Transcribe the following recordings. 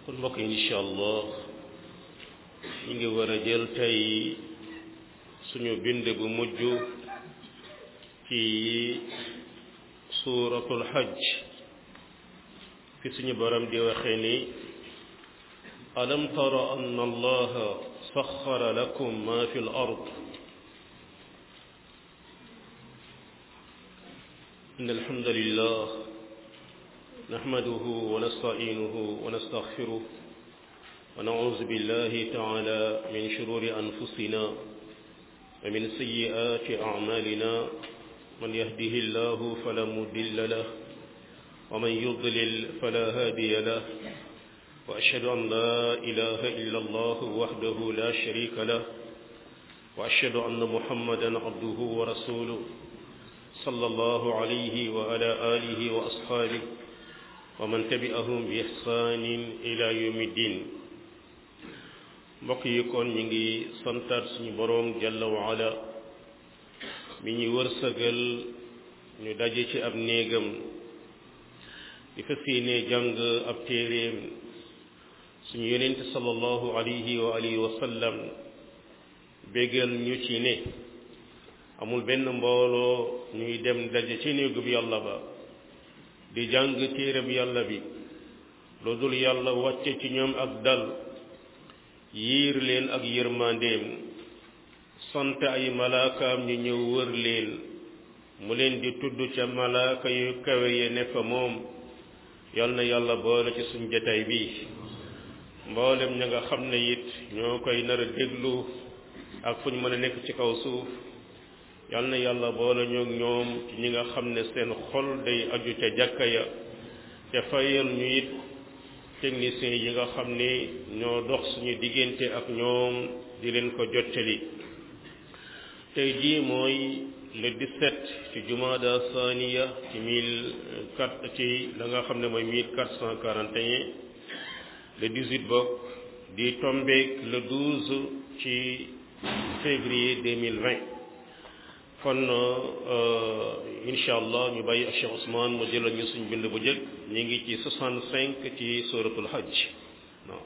kon mbokk yi incha allah ñu ngi war a jël tey suñu bind bu mujj ci suuratul hajj fi suñu borom di waxee ni alam tara anna allaha saxara lakum ma fi l ard إن الحمد لله نحمده ونستعينه ونستغفره ونعوذ بالله تعالى من شرور أنفسنا ومن سيئات أعمالنا من يهده الله فلا مضل له ومن يضلل فلا هادي له وأشهد أن لا إله إلا الله وحده لا شريك له وأشهد أن محمدا عبده ورسوله صلى الله عليه وعلى آله وأصحابه ومن تبعهم بإحسان إلى يوم الدين mbokk yi kon ñu ngi santaat suñu boroom jalla wa ala mi ñu wërsëgal ñu daje ci ab néegam di fas yéene jàng ab téeréem suñu yonent sallallahu alayhi wa alihi wa sallam bégal ñu ci ne amul benn mbooloo ñuy dem daje ci néegub yàlla ba di jàng téereb yàlla bi lu dul yàlla wàcce ci ñoom ak dal yiir leen ak yërmandeem sant ay malaakaam ñu ñëw wër leen mu leen di tudd ca malaaka yu kawe ye ne fa moom yal na yàlla boole ci suñ jataay bi mboolem ña nga xam ne it ñoo koy nar a déglu ak fu ñu mën a nekk ci kaw suuf yal na yàlla boole ñoog ñoom ci ñi nga xam ne seen xol day aju ca jàkka ya te fayal ñu it techniciens yi nga xam ni ñoo dox suñu diggante ak ñoom di leen ko jottali tey jii mooy le 17 ci jumada saniya ci mille quatre ci la nga xam ne mooy mille quatre cent quarante et un le 18 bokk di tombeek le 12 ci février 2020 kon incha allah ñu bàyyi ak Cheikh Ousmane mu jëlal ñu suñ bind bu jëkk ñu ngi ci 65 ci suratul hajj non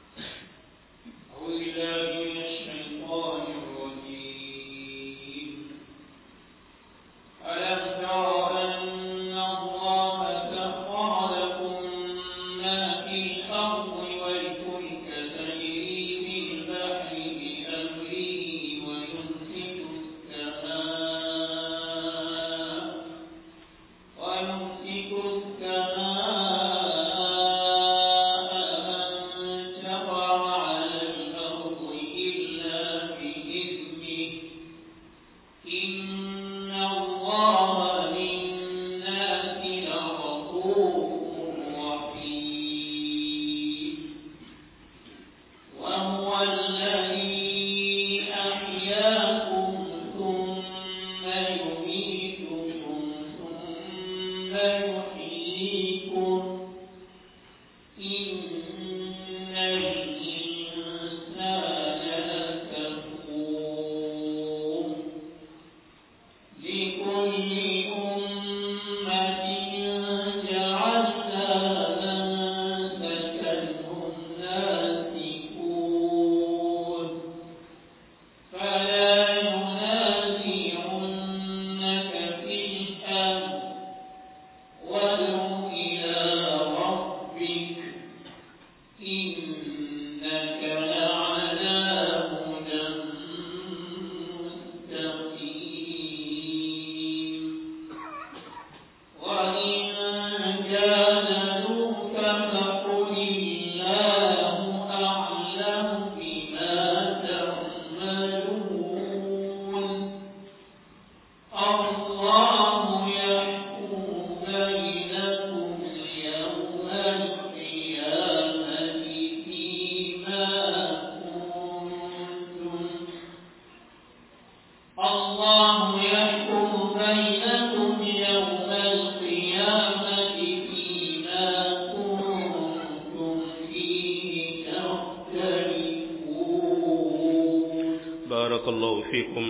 barakallahu fikum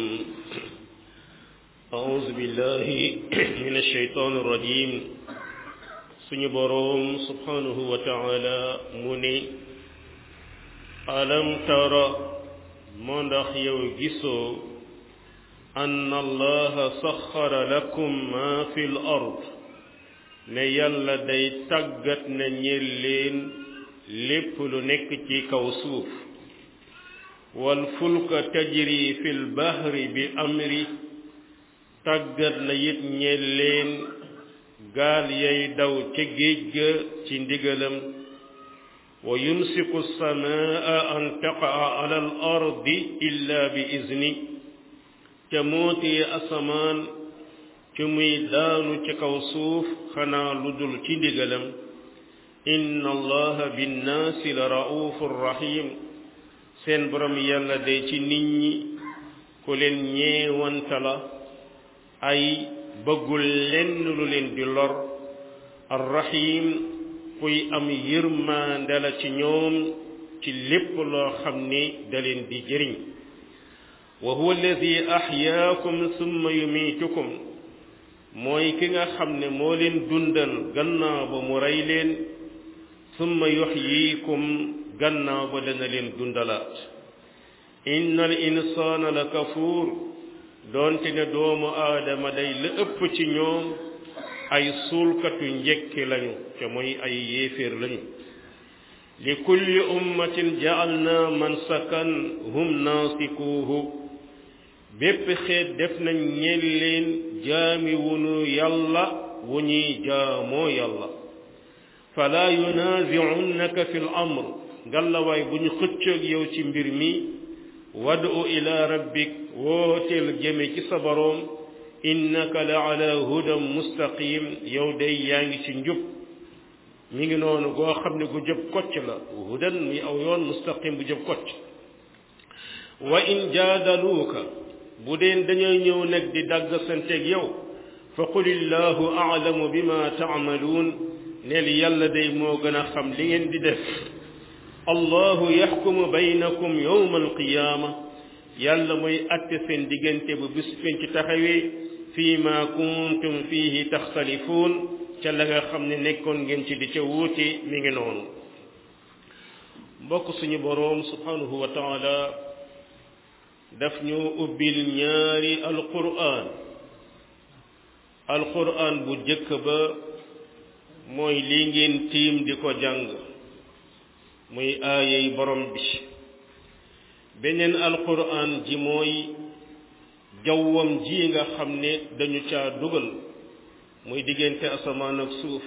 أعوذ بالله من الشيطان الرجيم suñu boroom subhanahu wa taala mu ni alam tara moo ndax yow gisoo ann allaha saxara lakum ma fi l ard ne yàlla day tàggat na ñeel leen lépp lu nekk ci kaw suuf wal fulka tajri fi l bahri bi amri tàggat na it ñeel leen gaal yay daw ca géej ga ci ndigalam wa yumsiku samaa an taqaa ala al ardi illa bi izni te mootee asamaan ci muy daanu ci kaw suuf xanaa lu dul ci ndigalam inna allaha binnaasi la raufur rahim seen borom yàlla day ci nit ñi ku leen ñeewanta la ay bëggul lenn lu leen di lor arrahim kuy am yërmande la ci ñoom ci lépp loo xam ni da leen di jëriñ wa huwa alladi ahyaakum summa yumiitukum mooy ki nga xam ne moo leen dundal gannaaw ba mu rey leen summa yuxyiikum gannaaw ba dana leen dundalaat inna al insaana la kafuur doonte ne doomu aadama day la ëpp ci ñoom ay suulkatu njekki lañu te mooy ay yéeféer lañu li kulli ummatin ja'alna mansakan hum naasikuuhu bépp xeet def nañ ñeel leen jaami wunu yàlla wu ñuy jaamoo yàlla fala yunazi'unnaka fi l amr ngallawaay bu ñu xëccoog yow ci mbir mi wadu ila rabbik wooteel jëme ci sa boroom innaka la ala hudan mustaqim yow day yaa ngi ci njub mi ngi noonu goo xam ne gu jëb kocc la hudan mi aw yoon mustaqim bu jëb kocc wa in jaadaluuka bu deen dañoo ñëw nag di dagg santeeg yow fa qul illahu aalamu bima taamaluun neel yàlla day moo gën a xam li ngeen di def allahu yaxkumu baynakum yowma alqiyaama yàlla mooy atte seen diggante bu bis fen ci taxawee fii ma kuntum fiihi taxtalifuun ca la nga xam ne nekkoon ngeen ci di ca wuute mi ngi noonu mbokk suñu boroom subhanahu wa taala daf ñu ubbil ñaari alquran alquran bu jëkk ba mooy lii ngeen tiim di ko jàng muy aayey borom bi beneen alquran ji mooy jawwam ji nga xam ne dañu caa dugal muy diggante asamaan ak suuf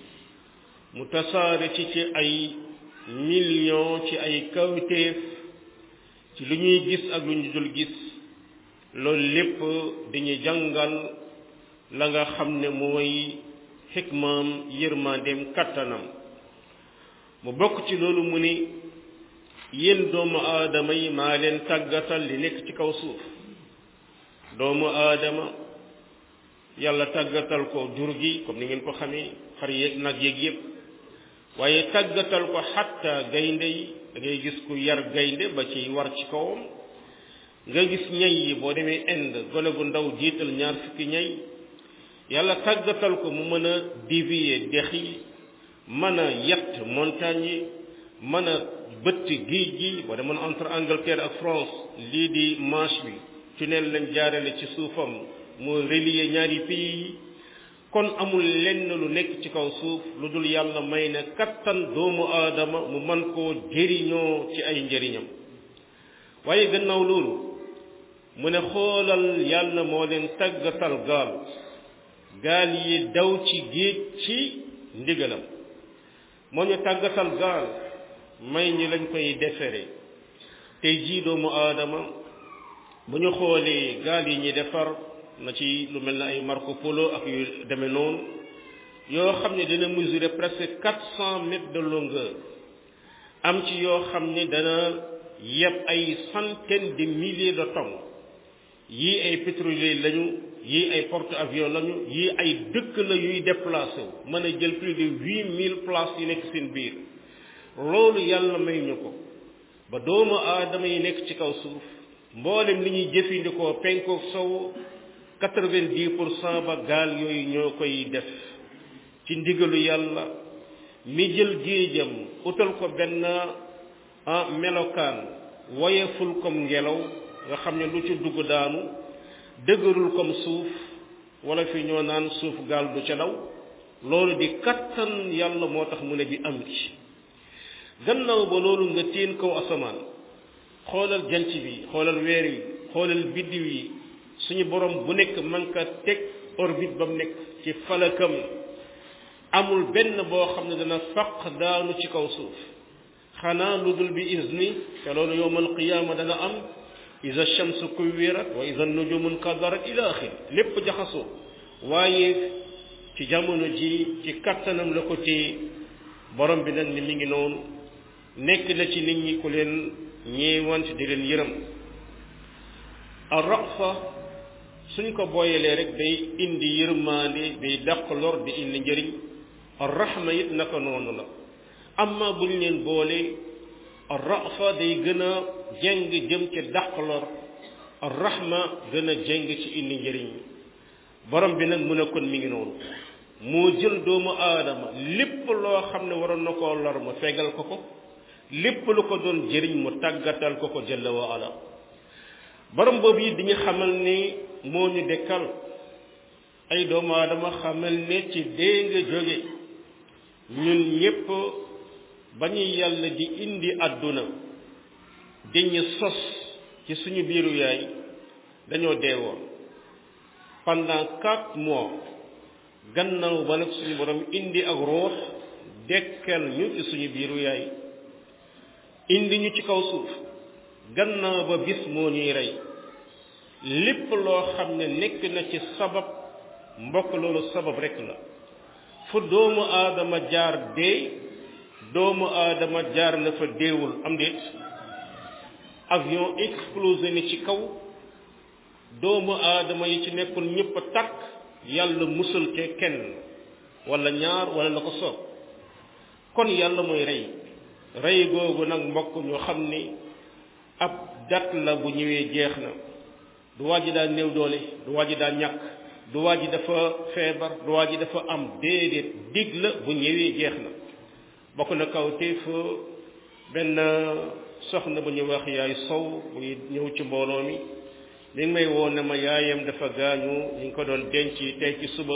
mu tasaare ci ci ay million ci ay kawteef ci lu ñuy gis ak lu ñu dul gis loolu lépp dañuy jàngal la nga xam ne mooy xikmaam yërmandeem kattanam mu bokk ci loolu mu ni yéen doomu aadama yi maa leen tàggatal li nekk ci kaw suuf doomu aadama yàlla tàggatal ko jur gi comme ni ngeen ko xamee xar yeeg nag yeeg yépp waaye tàggatal ko xatta gaynde yi da ngay gis ku yar gaynde ba ci war ci kawam nga gis ñay yi boo demee Inde gone gu ndaw jiital ñaar fukki ñay yàlla tàggatal ko mu mën a dévier dex yi mën a yett montagne yi mën a bëtt géej gi boo demoon entre Angleterre ak France lii di Manche bi tunnel lañ jaarale ci suufam mu relier ñaari pays yi kon amul lenn lu nekk ci kaw suuf lu dul yàlla may na kattan doomu aadama mu man koo jëriñoo ci ay njëriñam waaye gannaaw loolu mu ne xoolal yàlla moo leen tàggatal gaal gaal yi daw ci géej ci ndigalam moo ñu tàggatal gaal may ñi lañ koy defere tey jii doomu aadama bu ñu xoolee gaal yi ñi defar na ci lu mel ne ay Marco Polo ak yu demee noonu yoo xam ne dana mesurer presque quatre cent mètres de longueur am ci yoo xam ne dana yeb ay centaines de milliers de tonnes yii ay pétrolier lañu yii ay porte avions lañu yii ay dëkk la yuy déplacé wu mën a jël plus de huit mille places yu nekk seen biir loolu yàlla may ñu ko ba doomu aadama yi nekk ci kaw suuf mboolem li ñuy jëfandikoo penkook sow quatre-vingt-dix pour cent ba gaal yooyu ñoo koy def ci ndigalu yàlla mi jël géejam utal ko benn melokaan woyeful comme ngelaw nga xam ne lu ci dugg daanu dëgërul comme suuf wala fi ñoo naan suuf gaal du ca daw loolu di kattan yàlla moo tax mu ne bi am ci gannaaw ba loolu nga teen kaw asamaan xoolal jant bi xoolal weer yi xoolal biddiw yi suñu borom bu nekk man ka teg orbite ba mu nekk ci falakam amul benn boo xam ne dana faq daanu ci kaw suuf xanaa lu dul bi izni te loolu yowmal qiyaama dana am iza shamsu kuwirat wa iza nujumu nkadarat ila axir lépp jaxasoo waaye ci jamono ji ci kattanam la ko téye borom bi nag ni mi ngi noonu nekk na ci nit ñi ku leen ñeewant di leen yërëm arrafa suñ ko booyalee rek day indi yërmaande day dàq lor di indi njëriñ arrahma it naka noonu la amma buñ leen boole arrafa day gën a jeng jëm ci dàq lor arrahma gën a jeng ci indi njëriñ borom bi nag mun a kon mi ngi noonu moo jël doomu aadama lépp loo xam ne waroon na koo lor mu fegal ko ko lépp lu ko doon jëriñ mu tàggatal ko ko jalla wa ala borom boobu it diñu xamal ni moo ñu dekkal ay doomu aadama xamal ne ci dee nga jóge ñun ñépp ba ñu yàlla di indi àdduna dañu sos ci suñu biiru yaay dañoo deewoon pendant quatre mois gannaaw ba nag suñu borom indi ak ruux dekkal ñu ci suñu biiru yaay indi ñu ci kaw suuf gannaaw ba bis moo ñuy rey lépp loo xam ne nekk na ci sabab mbokk loolu sabab rek la fu doomu aadama jaar dee doomu aadama jaar na fa deewul am déet avion explosé ni ci kaw doomu aadama yi ci nekkul ñëpp a takk yàlla musal ke kenn wala ñaar wala la ko soob kon yàlla mooy rey rey googu nag mbokk ñu xam ni ab dat la bu ñëwee jeex na du waa ji daa néew doole du waa ji daa ñàkk du waa ji dafa feebar du waa ji dafa am déedéet dig la bu ñëwee jeex na bokk na kaw téef benn soxna bu ñu wax yaay sow buy ñëw ci mbooloo mi mi ngi may woo ne ma yaayam dafa gaañu ñu ngi ko doon denc tey ci suba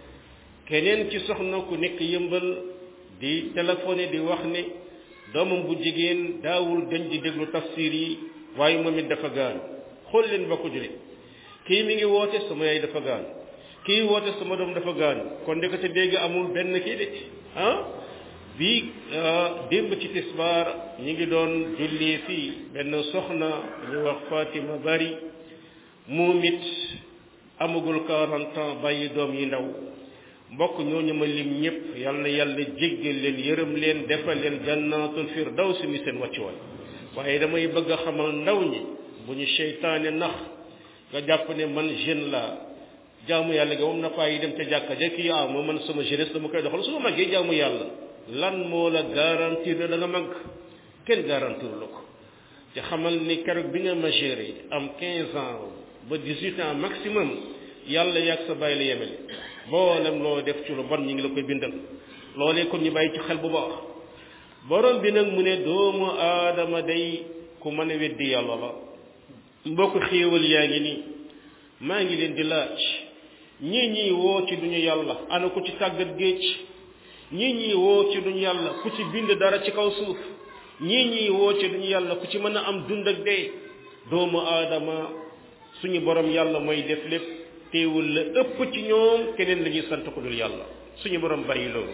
keneen ci soxna ku nekk yëmbal di téléphoné di wax ne doomam bu jigéen daawul dañ di déglu tafsir yi waaye moom it dafa gaañu xool leen bokk julit kii mi ngi woote sama yaay dafa gaañu kii woote sama doom dafa gaañu kon ndekete dégg amul benn kii de ah bii démb ci tisbaar ñi ngi doon julli fii benn soxna ñu wax Fatima Bari moom it amagul 40 ans bàyyi doom yi ndaw mbokk ñooñu ma lim ñëpp yal na yàlla jéggal leen yërëm leen defal leen jannatul firdaws mi seen wàccuwaay waaye damay bëgg a xamal ndaw ñi bu ñu seytaane nax nga jàpp ne man jeune la jaamu yàlla gi moom na faa yi dem te jàkka ja kii ah moo man sama jeunesse dama koy doxal su ma màggee jaamu yàlla lan moo la garantir ne da nga màgg kenn garantir la ko te xamal ni keroog bi nga majeur am 15 ans ba 18 ans maximum yàlla yàgg sa bàyyi la yemele boolem loo def ci lu bon ñi ngi la koy bindal loolee kon ñu bàyyi ci xel bu baax borom bi nag mu ne doomu aadama day ku mën a weddi yàlla la mbokk xéewal yaa ngi nii maa ngi leen di laaj ñii ñii woo ci duñu yàlla ana ku ci tàggat géej ñii ñii woo ci duñu yàlla ku ci bind dara ci kaw suuf ñii ñii woo ci duñu yàlla ku ci mën a am dund ak dee doomu aadama suñu borom yàlla mooy def lépp teewul la ëpp ci ñoom keneen la ñuy sant ko dul yàlla suñu borom bàyyi loolu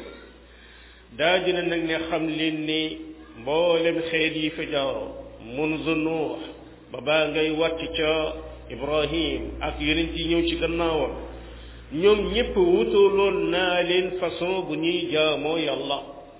daa dina nag ne xam leen ni mboolem xeet yi fi jaaroo munzu nuux ba baa ngay wàcc ca ibrahim ak yeneen yi ñëw ci gannaawam ñoom ñépp wutaloon naa leen façon bu ñuy jaamoo yàlla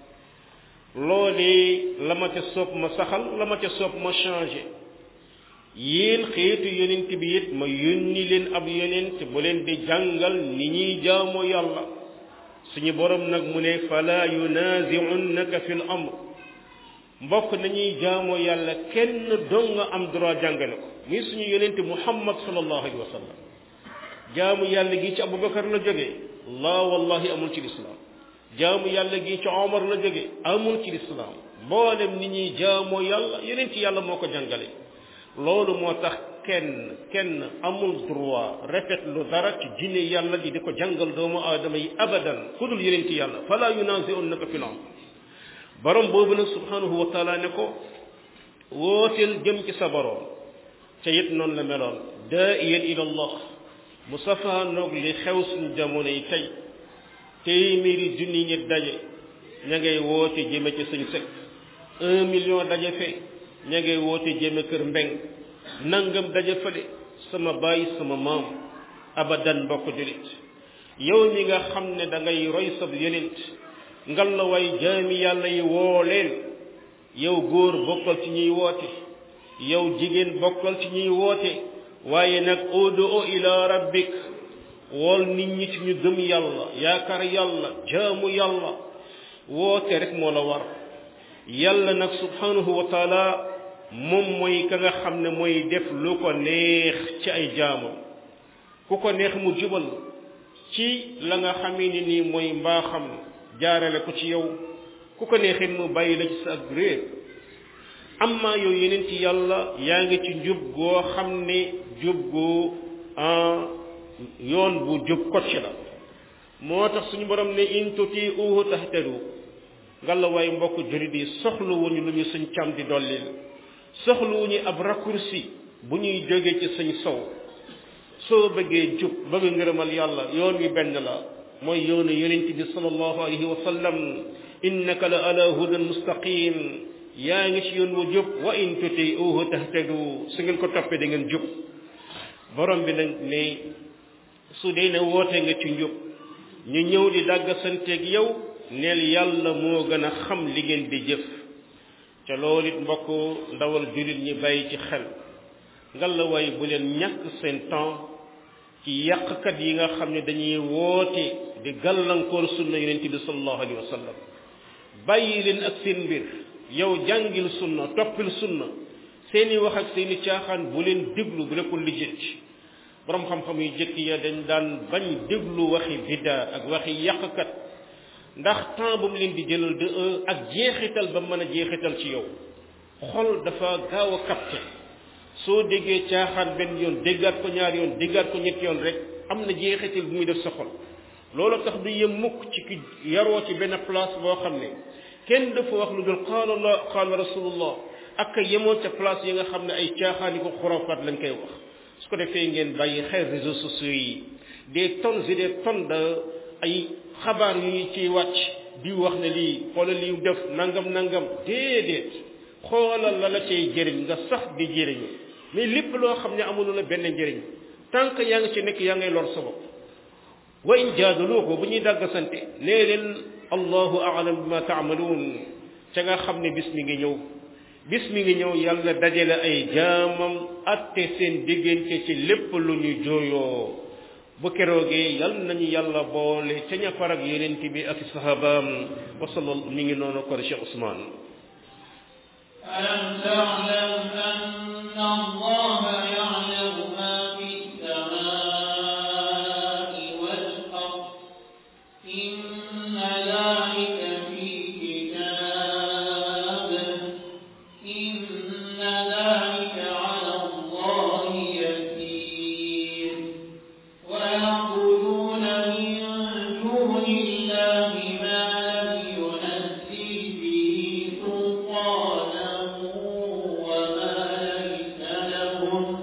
loolee la ma ca soob ma saxal la ma ca soob ma changé yéen xeetu yonent bi it ma yónni leen ab yonent bu leen di jàngal ni ñuy jaamoo yàlla suñu borom nag mu ne fala yunazi'unnaka fil amr mbokk nañuy jaamoo yàlla kenn dong nga am droit jàngale ko muy suñu yonent muhammad sallallahu alayhi wa sallam jaamu yàlla gi ci abubakar la jógee la wallahi amul ci lislaam jaamu yàlla gi ci omar la jóge amul ci lislaam mboolem ni ñuy jaamoo yàlla yeneen ci yàlla moo ko jàngale loolu moo tax kenn kenn amul droit rafet lu dara ci jinne yàlla di di ko jàngal doomu aadama yi abadan ku dul yeneen ci yàlla fala yunazi'unnaka fil amr borom boobu nag subhanahu wa taala ne ko wooteel jëm ci sa borom ca it noonu la meloon daa'iyan ila allah mu safaanoog li xew suñu jamono yi tey téeméeri junni ñi daje ña ngay woote jëme ci suñ sëkk un million daje fe ña ngay woote jëme kër mbeng nangam daje fële sama baay sama maam abadan mbokk julit yow mi nga xam ne da ngay roy sab yonent ngal la way jaami yàlla yi woo leen yow góor bokkal ci ñuy woote yow jigéen bokkal ci ñuy woote waaye nag udu ila rabbik wool nit ñi ci ñu gëm yàlla yaakaar yàlla jaamu yàlla woote rek moo la war yàlla nag subhanahu wa taala moom mooy ka nga xam ne mooy def lu ko neex ci ay jaamam ku ko neex mu jubal ci la nga xamee ni nii mooy mbaaxam jaarale ko ci yow ku ko neexit mu bàyyi la ci sa ak réer amma yow yeneen ci yàlla yaa ngi ci njub goo xam ne jub gu yoon bu jub kocc la moo tax suñu borom ne in tuti uhu tahtadu ngalla waaye mbokk jurit yi soxlu wuñu lu ñu suñ cam di dollil soxlu wuñu ab raccourci bu ñuy jóge ci suñ sow soo bëggee jub bëgg ngërëmal yàlla yoon wi benn la mooy yoonu yonent bi sallallahu alayhi wa sallam innaka la ala hudan mustaqim yaa ngi ci yoon wu jub wa in tuti uhu tahtadu su ngeen ko toppee da ngeen jub borom bi nag ne su dee ne woote nga ci njub ñu ñëw di dàgg santeeg yow neel yàlla moo gën a xam li ngeen di jëf ca loolu it mbokk ndawal jullit ñi bàyyi ci xel ngalla waay bu leen ñàkk seen temps ci yàqkat yi nga xam ne dañuy woote di gàllankoor sunna yonent bi sallallahu alayhi wa sallam bàyyi leen ak seen mbir yow jàngil sunna toppil sunna seeni wax ak seeni caaxaan bu leen déglu bu leen ko lijjanti borom xam-xam yu jëkk ya dañ daan bañ déglu waxi bidda ak waxi yàqkat ndax temps ba mu leen di jëlal de ak jeexital ba mën a jeexital ci yow xol dafa gaaw a capté soo déggee caaxaan benn yoon déggaat ko ñaar yoon déggaat ko ñetti yoon rek am na jeexital bu muy def sa xol loolu tax du yem mukk ci ki yaroo ci benn place boo xam ne kenn dafa wax lu dul qaala allah qaala rasulullah ak yemoon ca place yi nga xam ne ay caaxaan yi ko xurafaat lañ koy wax su ko defee ngeen bàyyi xel réseaux sociaux yi des tonnes et des tonnes de ay xabaar yu ñu ciy wàcc di wax ne lii xoolal lii def nangam nangam déedéet xoolal la la cay jëriñ nga sax di jëriñu mais lépp loo xam ne amul la benn njëriñ tant que yaa ngi ci nekk yaa ngay lor sa bopp wa in jaadaluuko bu ñuy dàgg sante nee leen allahu aalam bima taamaluun ca nga xam ne bis mi ngi ñëw bis mi ngi ñëw yàlla dajale ay jaamam atte seen diggante ci lépp lu ñu jooyoo bu keroogee yal nañu yàlla boole ca ña farag yonent bi ak sahabaam wa sallal mi ngi noonu ko Cheikh Ousmane ألم تعلم أن الله يعلم ما في السماء والأرض إن ذلك في كتاب إن ذلك على الله يسير ويعبدون من دون الله ما لم ينزل به سلطانا وما ليس لهم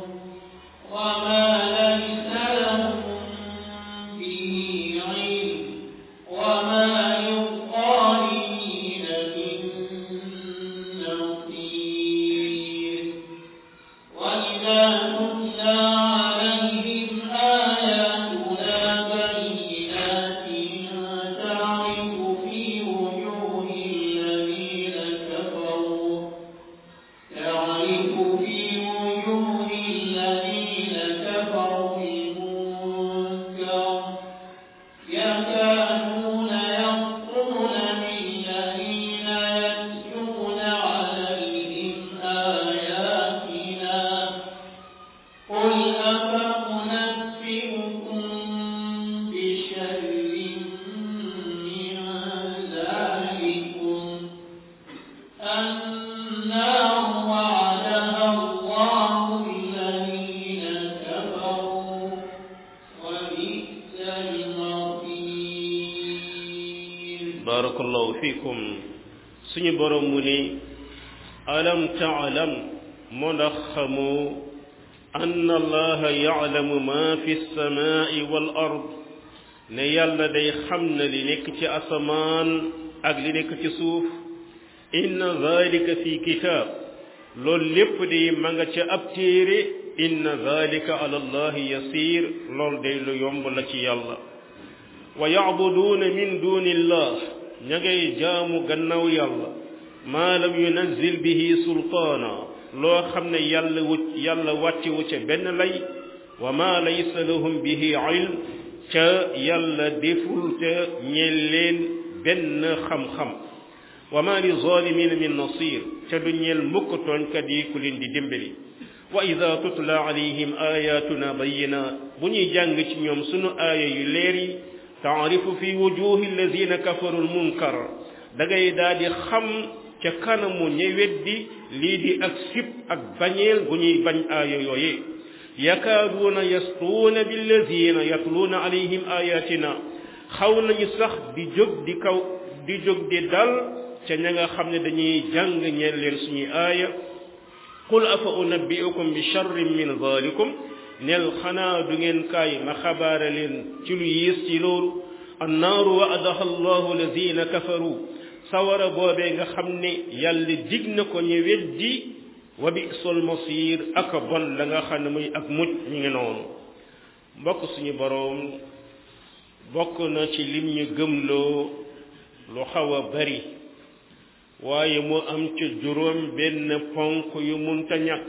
fikum suñu borom mu ni alam taalam moo ndax xamoo ann allaha yaclamu ma fi lsamaai wal ard ne yàlla day xam na li nekk ci asamaan ak li nekk ci suuf inna dalika fi kitaab loolu lépp day ma nga ca ab téere inna dalika ala allahi yasir loolu day lu yomb la ci yàlla wa yacbuduuna min duni illah ña ngay jaamu gannaaw yàlla maa lam yunazil bihi sultaana loo xam ne yàlla wu yàlla wàcce wu ca benn lay wa maa laysa lahum bihi ilm ca yàlla deful ca ñeel leen benn xam-xam wa maa li zalimina min nasir ca du ñeel mukk tooñkat yi ku leen di dimbali wa ida tutla alayhim ayatuna bayinat bu ñuy jàng ci ñoom sunu aaya yu leer yi taarifu fi wujuhi alladina kafaru almunkar da ngay daal di xam ca kanamu ña weddi lii di ak sib ak bañeel gu ñuy bañ aaya yooye yakaaduuna yastuuna billadina yatluuna alayhim ayatina xaw nañu sax di jóg di kaw di jóg di dal ca ña nga xam ne dañuy jàng ñeel leen suñuy aaya qul afa unabbiukum bi charrin min dalikum nel xanaa du ngeen kaay ma xabaare leen ci lu yiis ci loolu annaaru waadaha allahu lazina kafaru sawara boobee nga xam ne yàlla dig na ko ñu weddi wa bi'sal masir ak bon la nga xam ne muy ak mujj ñu ngi noonu mbokk suñu boroom bokk na ci lim ñu gëmloo lu xaw a bari waaye mu am ca juróom benn ponk yu munta ñàkk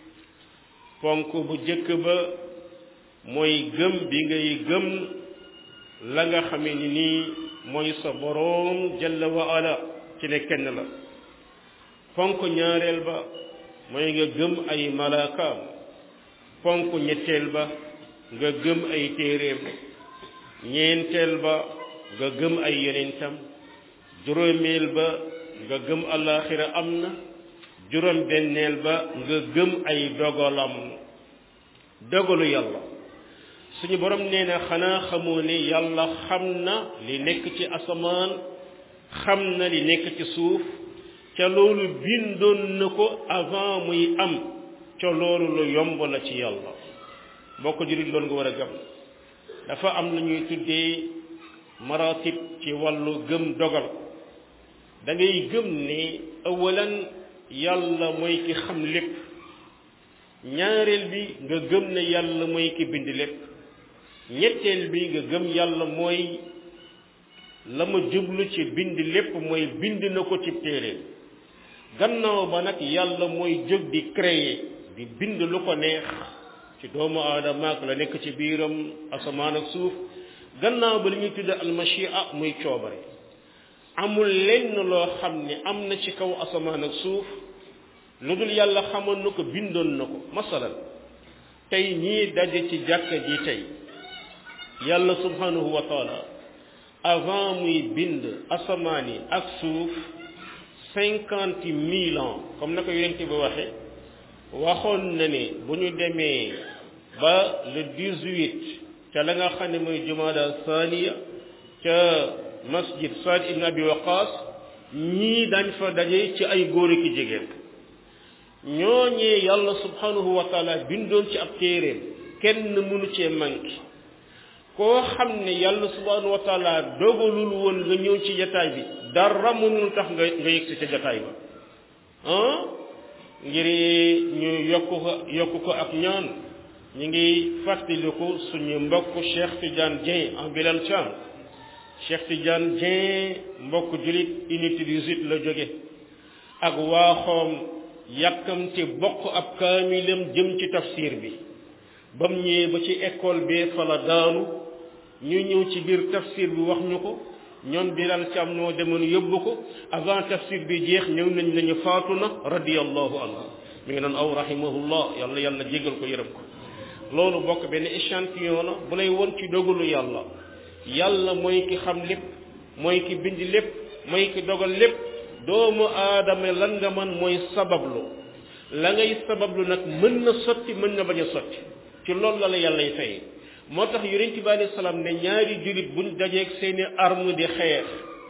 ponk bu jëkk ba mooy gëm bi ngay gëm la nga xame ni nii mooy sa boroom jalla wa ala ci ne kenn la ponk ñaareel ba mooy nga gëm ay malaakaam ponk ñetteel ba nga gëm ay téeréem ñeenteel ba nga gëm ay yonentam juróomeel ba nga gëm alaxira am na juróom benneel ba nga gëm ay dogalam dogalu yàlla suñu borom nee na xanaa xamoo ne yàlla xam na li nekk ci asamaan xam na li nekk ci suuf ca loolu bindoon na ko avant muy am ca loolu lu yomb la ci yàlla mbokk jurit loolu nga war a gëm dafa am lu ñuy tuddee maratib ci wàllu gëm dogal da ngay gëm ne awalan yàlla mooy ki xam lépp ñaareel bi nga gëm ne yàlla mooy ki bind lépp ñetteel bi nga gëm yàlla mooy la ma jublu ci bind lépp mooy bind na ko ci téere gannaaw ba nag yàlla mooy jóg di créer di bind lu ko neex ci doomu aadama ak la nekk ci biiram asamaan ak suuf gannaaw ba li ñuy tudde almachia muy coobare amul lenn loo xam ne am na ci kaw asamaan ak suuf lu dul yàlla xamoon na ko bindoon na ko masalan tey ñii daje ci jàkka ji tey yàlla subhanahu wa taala avant muy bind asamaan yi ak suuf cinquante mille ans comme na ko yonent bi waxe waxoon na ne bu ñu demee ba le dix-huit ca la nga xam ne mooy jumaada thaniya ca masjid Saad ibn Abi Waqas ñii dañ fa daje ci ay góor ki jigéen ñooñee yàlla subhanahu wa taala bindoon ci ab téeréem kenn mënu cee manqué koo xam ne yàlla subhanahu wa taala dogalul woon nga ñëw ci jataay bi dara mënul tax nga nga yegg si ca jataay ba ah ngir ñu yokk ko yokk ko ak ñaan ñu ngi fàttaliku suñu mbokk Cheikh Tidiane Dieng en Bilal Thiam Cheikh Tidiane Dieng mbokk julit unité 18 la jóge ak waaxoom yàkkamte bokk ab kaamilam jëm ci tafsir bi bam ñëwee ba ci école bi fa la daanu ñu ñëw ci biir tafsir bi wax ñu ko ñoom Bilal Thiam noo demoon yóbbu ko avant tafsir bi jeex ñëw nañ nañu faatu na radiyallahu anhu mi ngi noon aw rahimahullah yàlla yàlla jégal ko yërëm ko loolu bokk benn échantillon la bu lay won ci dogalu yàlla yàlla mooy ki xam lépp mooy ki bind lépp mooy ki dogal lépp doomu aadama lan nga man mooy sabablu la ngay sabablu nag mën na sotti mën na bañ a sotti ci loolu la la yàllay fay moo tax yonent bi alayhi salaam ne ñaari jullit buñ dajeeg seeni arme di xeex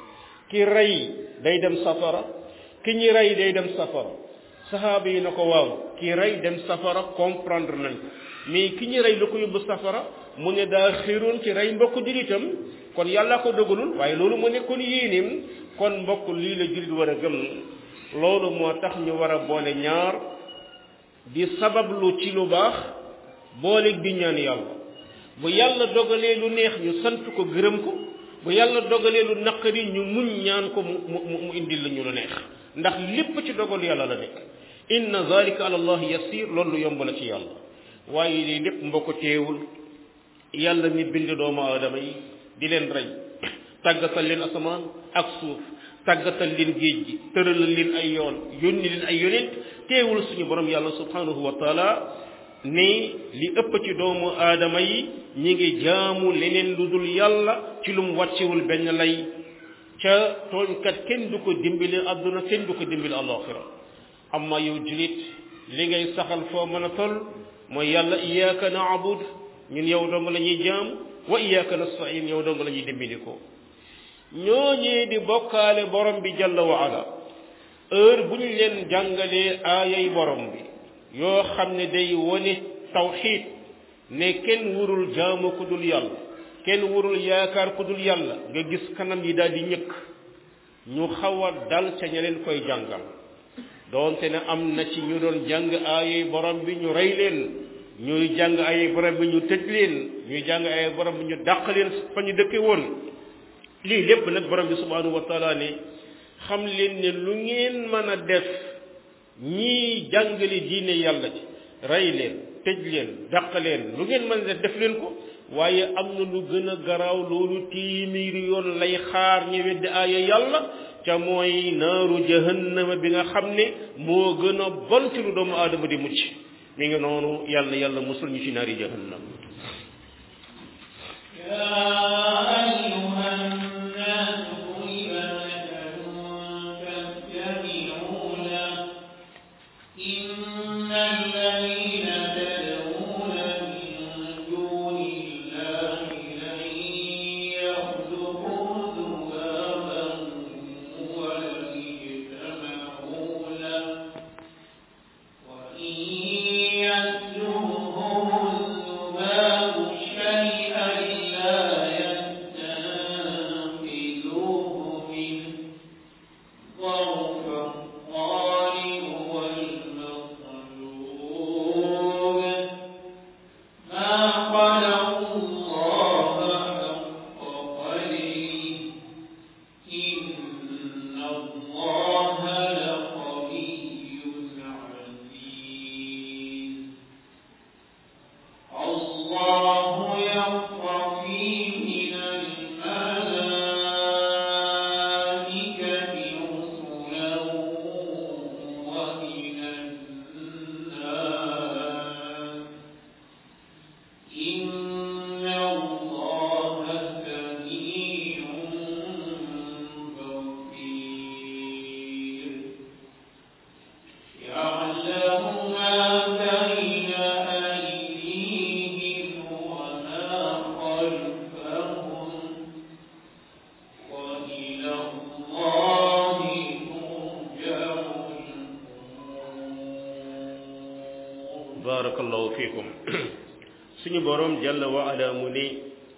ki rey day dem safara ki ñi rey day dem safara sahaaba yi na ko waaw ki rey dem safara comprendre nañ ko mais ki ñi rey lu ko yóbbu safara mu ne daa xiroon ci rey mbokk jullitam kon yàlla ko dogalul waaye loolu mu nekkoon yéenim kon mbokk lii la jullit war a gëm loolu moo tax ñu war a boole ñaar di sabablu ci lu baax boole di ñaan yàlla bu yàlla dogalee lu neex ñu sant ko gërëm ko bu yàlla dogalee lu naqari ñu muñ ñaan ko mu mu mu indil la ñu lu neex ndax lépp ci dogal yàlla la nekk inna zalika ala allah yasir loolu lu yomb la ci yàlla waaye lii lépp mbokk teewul yàlla mi bind doomu aadama yi di leen rey tàggatal leen asamaan ak suuf tàggatal leen géej gi tëralal leen ay yoon yónni leen ay yonent teewul suñu borom yàlla subhanahu wa taala ne li ëpp ci doomu aadama yi ñi ngi jaamu leneen lu dul yàlla ci lu mu wàccewul benn lay ca tooñkat kenn du ko dimbali àdduna kenn du ko dimbali alaxira amma yow julit li ngay saxal foo mën a toll mooy yàlla iyyaka na'bud ñun yow dong la ñuy jaam wa iyyaka nasta'in yow dong la ñuy dimbali ko ñooñee di bokkaale borom bi jalla wa ala heure bu ñu leen jàngalee aayay borom bi yoo xam ne day wone tawxiid ne kenn wurul jaamu ku dul yàlla kenn wurul yaakaar ku dul yàlla nga gis kanam yi daal di ñëkk ñu xaw a dal ca ña leen koy jàngal doonte ne am na ci ñu doon jàng aayay borom bi ñu rey leen ñuy jàng aayay borom bi ñu tëj leen ñuy jàng aayay borom bi ñu dàq leen fa ñu dëkke woon lii lépp nag borom bi subhanahu wa taala ne xam leen ne lu ngeen mën a def ñii jàngale diine yàlla ji rey leen tëj leen dàq leen lu ngeen mën a def def leen ko waaye am na lu gën a garaaw loolu téeméeri yoon lay xaar ñu weddi aaya yàlla ca mooy naaru jahannama bi nga xam ne moo gën a bon ci lu doomu aadama di mucc mi ngi noonu yàlla yàlla musul ñu ci naari jahannam barakallahu fiikum suñu borom jalla wa ala mu ne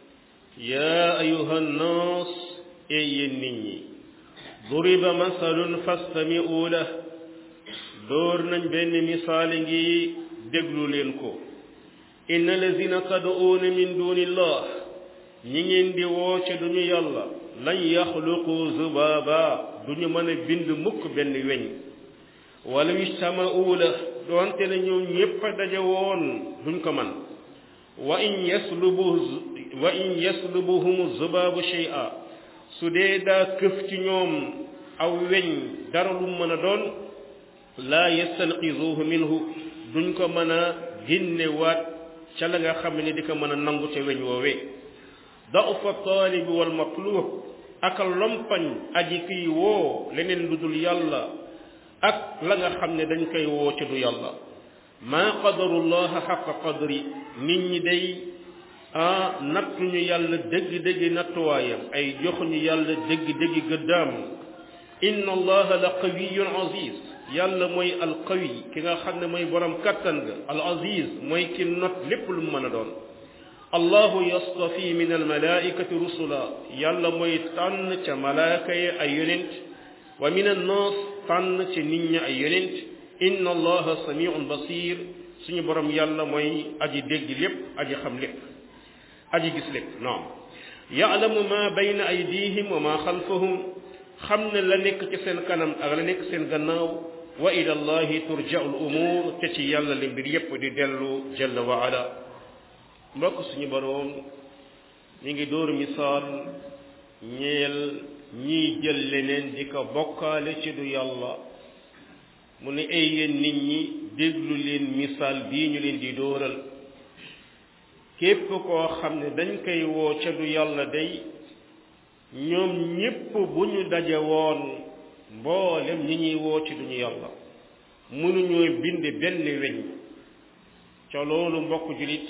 yaa ayuha nnaas ey yéen nit ñi duriba masalun fastami'u lah door nañ benn misaal ngi déglu leen ko inna lazina tad'uuna min dunillah ñi ngeen di woo ca duñu yàlla lan yaxluqu zubaaba duñu mën a bind mukk benn weñ wala ijtama'u la doonte ne ñoom ñépp a daje woon duñ ko man wa in yaslubu wa in yaslubuhum zubaabu shay'a su dee daa këf ci ñoom aw weñ dara lu mën a doon laa yastanqizuhu minhu duñ ko mën a génnewaat ca la nga xam ne di ko mën a nangu ca weñ woowee da'ufa taalibi wal matlub aka lompañ aji kiy woo leneen lu dul yàlla ak la nga xam ne dañ koy woo ca du yàlla maa qadarullaha xaqa qadri nit ñi day ah nattuñu yàlla dëgg-dëgg nattuwaayam ay joxuñu yàlla dëgg-dëgg gëddaam inna allaha la qawiyun aziz yàlla mooy al qawi ki nga xam ne mooy borom kattan ga al aziz mooy ki not lépp lu mu mën a doon allahu yastafi min al malaikati rusula yàlla mooy tànn ca malaaka yi ay yonent wa min an nas tànn ca nit ñi ay yonent inna allaha samiun basir suñu borom yàlla mooy aji dégg lépp aji xam lépp aji gis lépp naam yaalamu ma bayna aydihim wa ma xalfahum xam ne la nekk ci seen kanam ak la nekk seen gannaaw wa ila allahi turja'u al umur te ci yàlla li mbir yépp di dellu jalla wa ala mbokk suñu boroom mi ngi dóoru misaal ñeel ñiy jël leneen di ko bokkaale ci du yàlla mu ne ay yéen nit ñi déglu leen misaal bii ñu leen di dóoral képp koo xam ne dañ koy woo ca du yàlla day ñoom ñépp bu ñu daje woon mboolem ñi ñuy woo ci duñu yàlla mënuñoo bind benn weñ ca loolu mbokk julit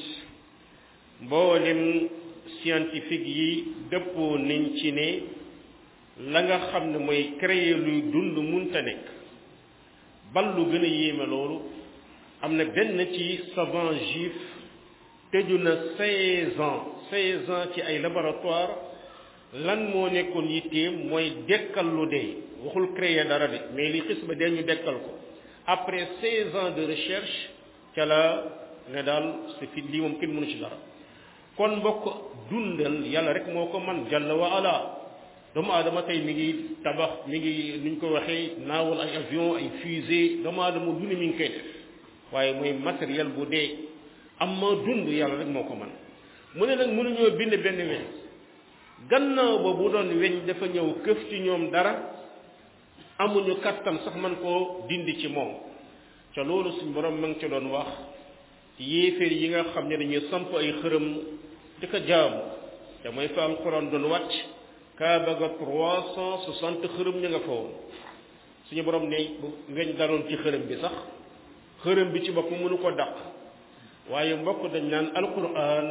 mboolem scientifique yi dëppoo nañ ci ne la nga xam ne mooy créer luy dund munta nekk bal lu gën a yéeme loolu am na benn ci savant juif tëju na seize ans seize ans ci ay laboratoire lan moo nekkoon yitteem mooy dekkal lu dee waxul créer dara de mais li xis ba dee ñu dekkal ko après seize ans de recherche ca la ne daal c'est fi lii moom kenn mënu ci dara kon mbokk dundal yàlla rek moo ko man jalla wa ala doomu aadama tey mi ngi tabax mi ngi nuñ ko waxee naawal ay avion ay fusée doomu aadama du ne mi ngi koy def waaye mooy matériel bu dee am ma dund yàlla rek moo ko man mu ne nag mënuñoo bind benn weñ gannaaw ba bu doon weñ dafa ñëw këf ci ñoom dara amuñu kattan sax man koo dindi ci moom ca loolu suñ borom ma ngi ca doon wax yéeféer yi nga xam ne dañuy samp ay xërëm di ko jaamu te mooy fa alquran doon wàcc kaaba ga trois cent soixante xërëm ñu nga fa woon suñu borom ne bu weñ daroon ci xërëm bi sax xërëm bi ci bopp mënu ko dàq waaye mbokk dañ naan alquran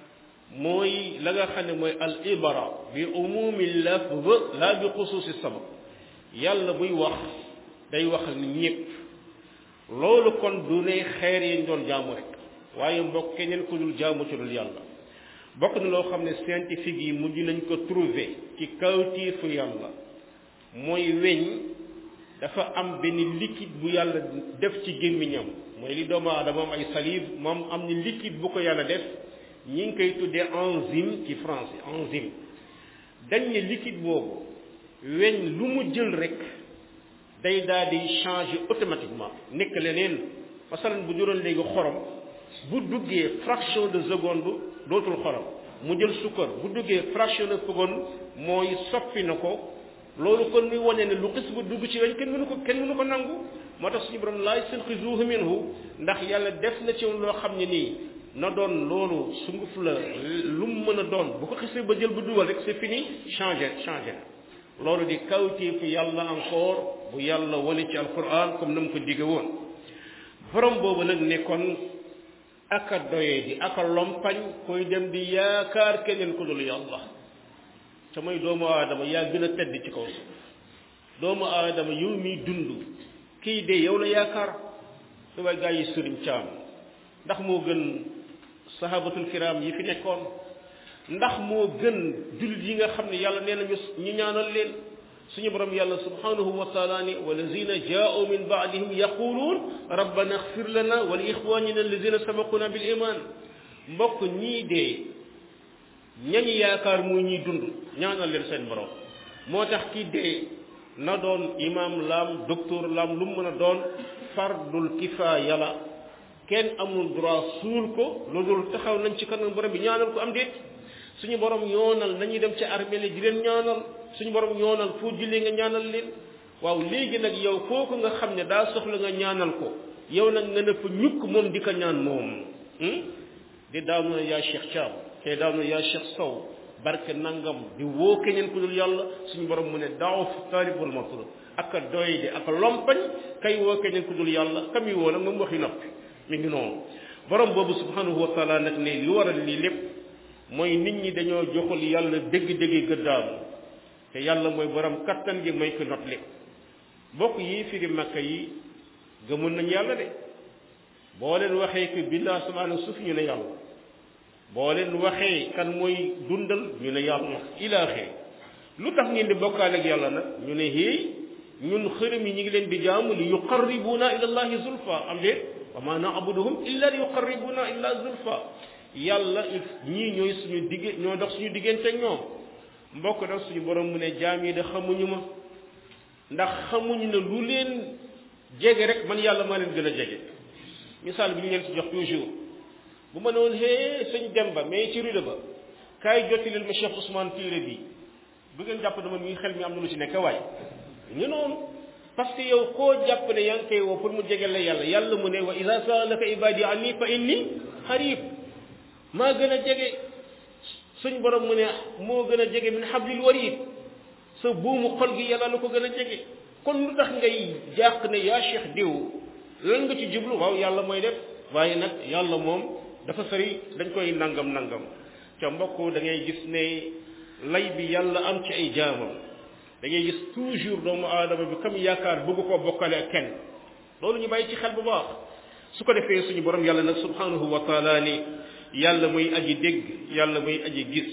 mooy la nga xam ne mooy al ibara bi umumi lafz la bi xusuusi sabab yàlla buy wax day wax ak ñépp loolu kon du ne xeer yi ñu doon jaamu rek waaye mbokk keneen ku dul jaamu ci dul yàlla bokk na loo xam ne scientifique yi mujj nañ ko trouver ci kawtiifu yàlla mooy weñ dafa am benn liquide bu yàlla def ci gémmiñam mooy li doomu aadama am ay salive moom am ni liquide bu ko yàlla def ñi ngi koy tuddee enzyme ci français enzyme dañ ne liquide boobu weñ lu mu jël rek day daal di changer automatiquement nekk leneen masalan bu juróon léegi xorom bu duggee fraction de seconde dootul xorom mu jël sukkar bu duggee fraction de seconde mooy soppi na ko loolu kon muy wane ne lu xis bu dugg ci weñ kenn mënu ko kenn mënu ko nangu moo tax suñu borom laay yastanqizuhu minhu ndax yàlla def na ci loo xam ne nii na doon loolu sunguf la lu mu mën a doon bu ko xisee ba jël bu dugal rek c'est fini changé changé na loolu di kawteefu yàlla encore bu yàlla wane ci alquran comme na mu ko digge woon borom boobu nag nekkoon aka doyee di aka lompañ koy dem di yaakaar keneen ku dul yàlla te mooy doomu aadama yaa gën a tedd ci kaw suuf doomu aadama yow miy dund kii de yow la yaakaar su way gaa yi sëriñ caam ndax moo gën sahabatul kiram yi fi nekkoon ndax moo gën jullit yi nga xam ne yàlla nee nañu ñu ñaanal leen suñu borom yàlla subhanahu wa taala ni walazina jaau min baadihim yaquluun rabbana axfir lana wa li ixwanina alladina sabaquna bil iman mbokk ñii dee ñañu yaakaar muy ñuy dund ñaanal leen seen borom moo tax kii dee na doon imam laam docteur laam lu mu mën a doon fardul kifaaya la kenn amul droit suul ko loolu taxaw nañ ci kanam borom bi ñaanal ko am déet suñu borom yoonal nañuy dem ci armée li di leen ñaanal suñu borom yoonal foo jullee nga ñaanal leen waaw léegi nag yow kooku nga xam ne daa soxla nga ñaanal ko yow nag nga ne fa ñukk moom di ko ñaan moom di daanu na yaa Cheikh Thiam te daanu na yaa Cheikh Sow barke nangam di woo keneen ku dul yàlla suñu borom mu ne daaw taalib wal matlub ak a doy di ak a lompañ kay woo keneen ku dul yàlla kam yi woo nag moom waxi noppi mi ngi noonu borom boobu subhanahu wa taala nag ne li waral lii lépp mooy nit ñi dañoo joxul yàlla dëgg-dëgg gëddaam te yàlla mooy borom kattan gi may ko not li bokk yi firi makka yi gëmul nañ yàlla de boo leen waxee que bind asamaan ak suuf ñu ne yàlla boo leen waxee kan mooy dundal ñu ne yàlla ilaaxee lu tax ngeen di bokkaale ak yàlla nag ñu ne héey ñun xërëm yi ñu ngi leen di jaamu li yuqarribuna ila allahi zulfa am déet wa ma naabuduhum illa li yuqarribuna illa zulfa yàlla ñii ñooy suñu digg ñoo dox suñu diggante ak ñoom mbokk nag suñu borom mu ne jaam yi de xamuñu ma ndax xamuñu ne lu leen jege rek man yàlla maa leen gën a jege misaal bi ñu leen ci jox toujours bu ma ne woon hee sëñ Demba mais ci rude ba kaay jotti leen ma Cheikh Ousmane téere bi bu ngeen jàpp dama mi xel mi am na lu ci nekk waay ñu noonu parce que yow koo jàpp ne yaa ngi koy woo pour mu jege la yàlla yàlla mu ne wa ida saalaka ibadi anni fa inni xarib maa gën a jege suñ borom mu ne moo gën a jege min hablil warid sa buumu xol gi yàlla lu ko gën a jege kon lu tax ngay jàq ne yaa cheikh diw lan nga ci jublu waaw yàlla mooy def waaye nag yàlla moom dafa sori dañ koy nangam nangam ca mbokk da ngay gis ne lay bi yàlla am ci ay jaamam da ngay gis toujours doomu aadama bi kam yaakaar bëgg koo bokkale ak kenn loolu ñu bàyyi ci xel bu baax su ko defee suñu borom yàlla nag subhanahu wa taala ni yàlla muy aji dégg yàlla muy aji gis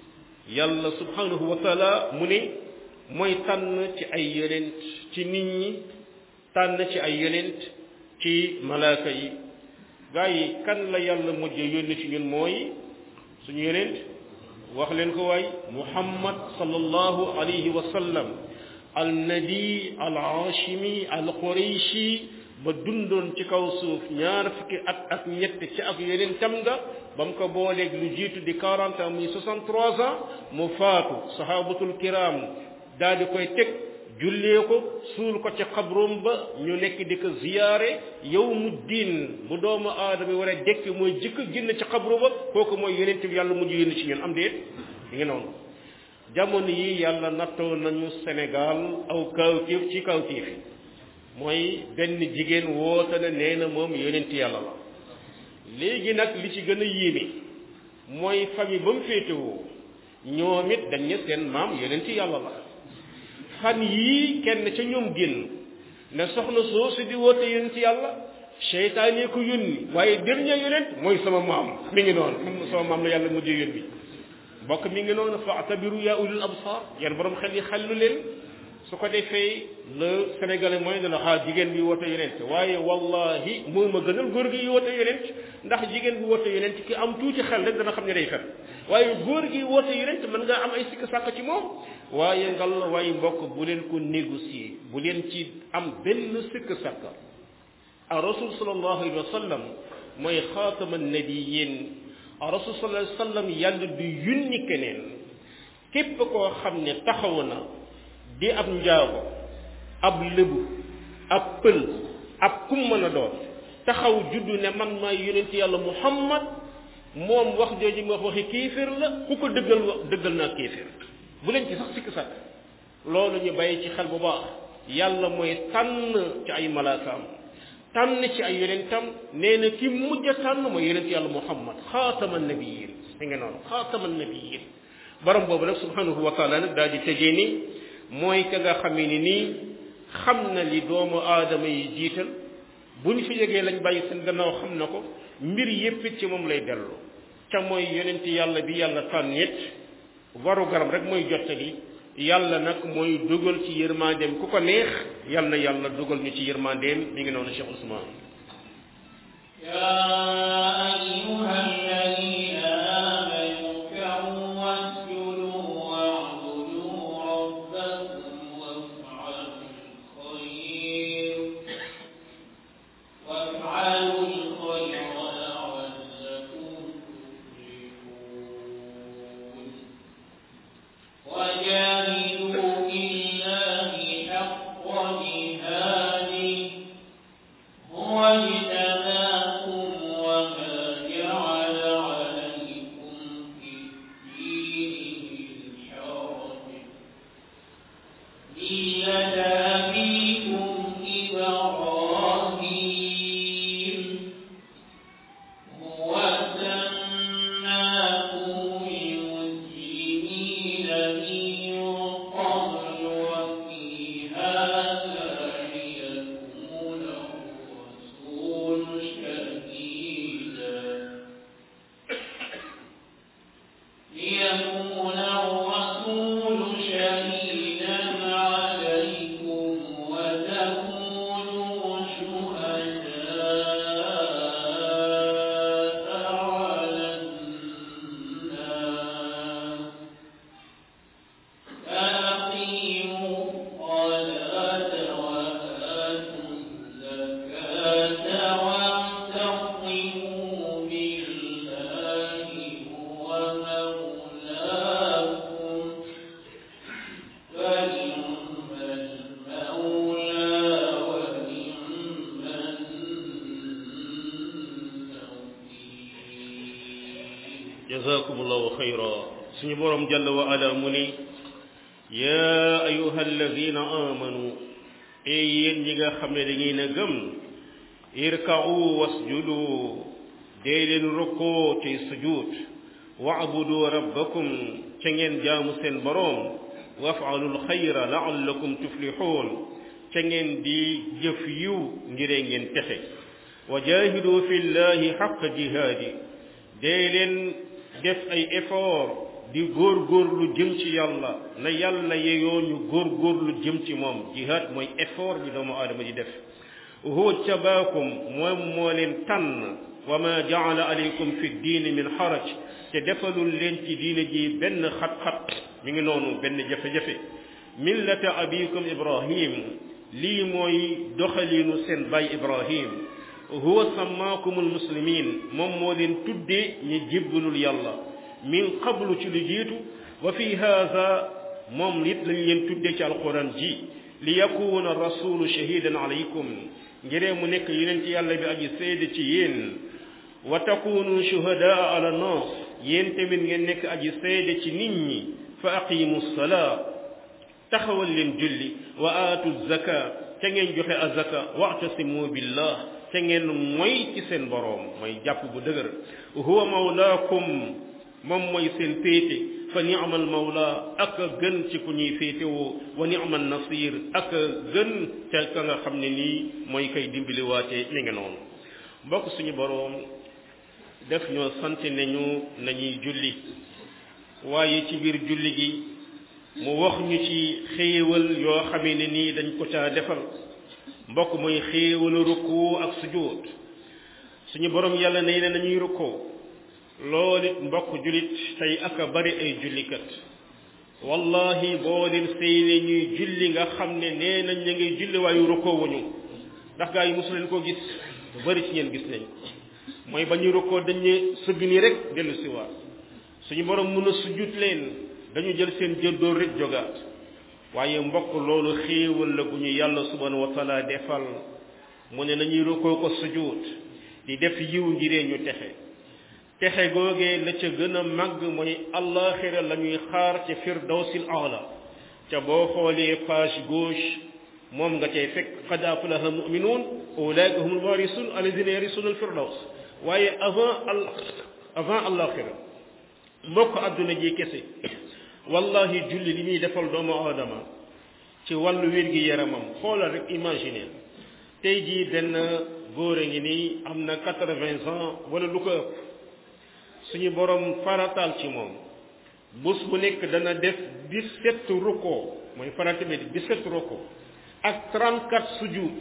yàlla subhanahu wa taala mu ne mooy tànn ci ay yonent ci nit ñi tànn ci ay yonent ci malaaka yi gaa yi kan la yàlla mujj yónni ci ñun mooy suñu yonent wax leen ko waay muhammad sallallahu alayhi wa sallam al nabi al hashimi al qurayshi ba dundoon ci kaw suuf ñaar fukki at ak ñett ci ak yeneen tam nga ba mu ko booleeg lu jiitu di 40 ans muy 63 ans mu faatu sahabatul kiram daal di koy teg jullee ko suul ko ci xabroom ba ñu nekk di ko ziyaare yow mu diin bu doomu aadama war a dekk mooy jëkk génn ci xabru ba kooku mooy yonent bi yàlla mujj yónni ci ñun am déet yi ngi noonu jamono yi yàlla nattoo nañu Sénégal aw kawtéef ci kawtéef yi mooy benn jigéen woote na nee na moom yonent yàlla la léegi nag li ci gën a yéeme mooy famille ba mu féetewoo ñoom it dañ ne seen maam yonent yàlla la fan yii kenn ca ñoom génn ne soxna soosu di woote yonent yàlla seytaane ko yónni waaye dernier yonent mooy sama maam mi ngi noonu sama maam la yàlla mujjee yónni mbokk mi ngi noonu fa atabiru yaa ulul absar yéen borom xel yi xellu leen su ko defee le sénégalais mooy ne la xaa jigéen bi woote yonent waaye wallahi moo ma gënal góor gi woote yonent ndax jigéen bi woote yonent ki am tuuti xel rek dana xam ne day fen waaye góor gi woote yonent mën ngaa am ay sikk sàkk ci moom waaye ngal waaye mbokk bu leen ko négocier bu leen ci am benn sikk sàkk a rasul sallallahu alayhi wa sallam mooy xaatama nabiyin a rasul sallallahu alayhi wa sallam yàlla du yunni keneen képp koo xam ne taxaw na di ab njaago ab lëbu ab pël ab kum mën a doon taxaw juddu ne man maay yonent yàlla muhammad moom wax jooju mu wax waxi kéeféer la ku ko dëggal wax dëggal naa kéeféer bu leen ci sax sikk sàkk loolu ñu bàyyi ci xel bu baax yàlla mooy tànn ci ay malaakaam tànn ci ay yonentam nee na ki mujj a tànn mooy yonent yàlla muhammad xaatama nabiyin mi nga noonu xaatama nabiyin borom boobu nag subhanahu wa taala nag daal di tëjee ni mooy ka nga xamee ni nii xam na li doomu aadama yi jiital bu ñu fi jógee lañ bàyyi seen gannaaw xam na ko mbir yépp ci moom lay dellu ca mooy yonent yàlla bi yàlla tànn it waru garam rek mooy jottali yàlla nag mooy dugal ci yërmandeem ku ko neex yal na yàlla dugal ñu ci yërmandeem mi ngi noonu Cheikh Ousmane يا أيها الذين آمنوا اركعوا واسجدوا واعبدوا ربكم وافعلوا الخير وافعلوا الخير لعلكم تفلحون وجاهدوا في الله حق جهاده هو اجتباكم وما jazakumullahu xayra suñu borom jalla wa ala mu ni yaa ayuha alladina amanu ey yéen ñi nga xam ne da ngeen a gëm irka'u wasjudu dee leen rukkoo ci sujud wa'budu rabbakum ca ngeen jaamu seen boroom waf'alul xayra la'allakum tuflixuun ca ngeen di jëf yiw ngiree ngeen texe wa jaahidu fi llahi xaqa jihaadi dee leen def ay effort di góorgóorlu jëm ci yàlla na yàlla yeyoo ñu góorgóorlu jëm ci moom jihaad mooy effort bi doomu aadama di def huwa tabaakum moom moo leen tànn wa ma jaala aleykum fi diini min xaraj te defalul leen ci diine ji benn xat-xat mi ngi noonu benn jafe-jafe millata abikum ibrahim lii mooy doxaliinu seen baay ibrahim huwa sammaakumul muslimin moom moo leen tuddee ñi jébbalul yàlla min qablu ci lu jiitu wa fi haada moom it lañ leen tuddee ci alquran ji li yakuna rasulu shahidan alaykum ngiree mu nekk yeneen ci yàlla bi aji seede ci yéen wa takunu shuhadaa ala nas yéen tamit ngeen nekk aji seede ci nit ñi fa aqimu salaa taxawal leen julli wa aatu zaka te ngeen joxe azaka wa'tasimu billah te ngeen mooy ci seen boroom mooy jàpp bu dëgër huwa mawlaakum moom mooy seen féete fa ni'mal mawla ak a gën ci ku ñuy féetewoo wa ni'mal nasir ak a gën ca ka nga xam ne nii mooy kay dimbaliwaate mi ngi noonu mbokk suñu boroom def ñoo sant nañu nañuy julli waaye ci biir julli gi mu wax ñu ci xéewal yoo xamee ne nii dañ ko caa defal mbokk mooy xéewalu rukkoo ak sujjóot suñu boroom yàlla nee na nañuy rukkoo loolu it mbokk jullit tey ak a bari ay jullikat wallahi boo leen seene ñuy julli nga xam ne nee nañ ña ngay julli waayu rukkoo wuñu ndax gaa yi mosu leen koo gis lu bari ci ngeen gis nañ mooy ba ñu rukkoo dañ ne sëgg nii rek dellu si waat suñu borom mun a sujjut leen dañu jël seen jëddoor rek jogaat waaye mbokk loolu xéewal la gu ñu yàlla subhanahu wa taala defal mu ne nañuy rukkoo ko sujjut di def yiw ngiree ñu texe texe googee la ca gën a màgg mooy allaxira la ñuy xaar ca firdawsil aala ca boo xoolee page gauche moom nga cay fekk qad aflaha muminuun ulaika humul warisun alladina yarisuna al firdaws waaye avant al avant allaxira mbokk àdduna ji kese wallahi julli li muy defal doomu aadama ci wàllu wér gi yaramam xoolal rek imaginer tey jii benn góor a ngi nii am na quatre-vingts ans wala lu ko ëpp suñu borom farataal ci moom bés bu nekk dana def dix-sept rukkoo mooy farata bi dix-sept rukkoo ak trente-quatre sujud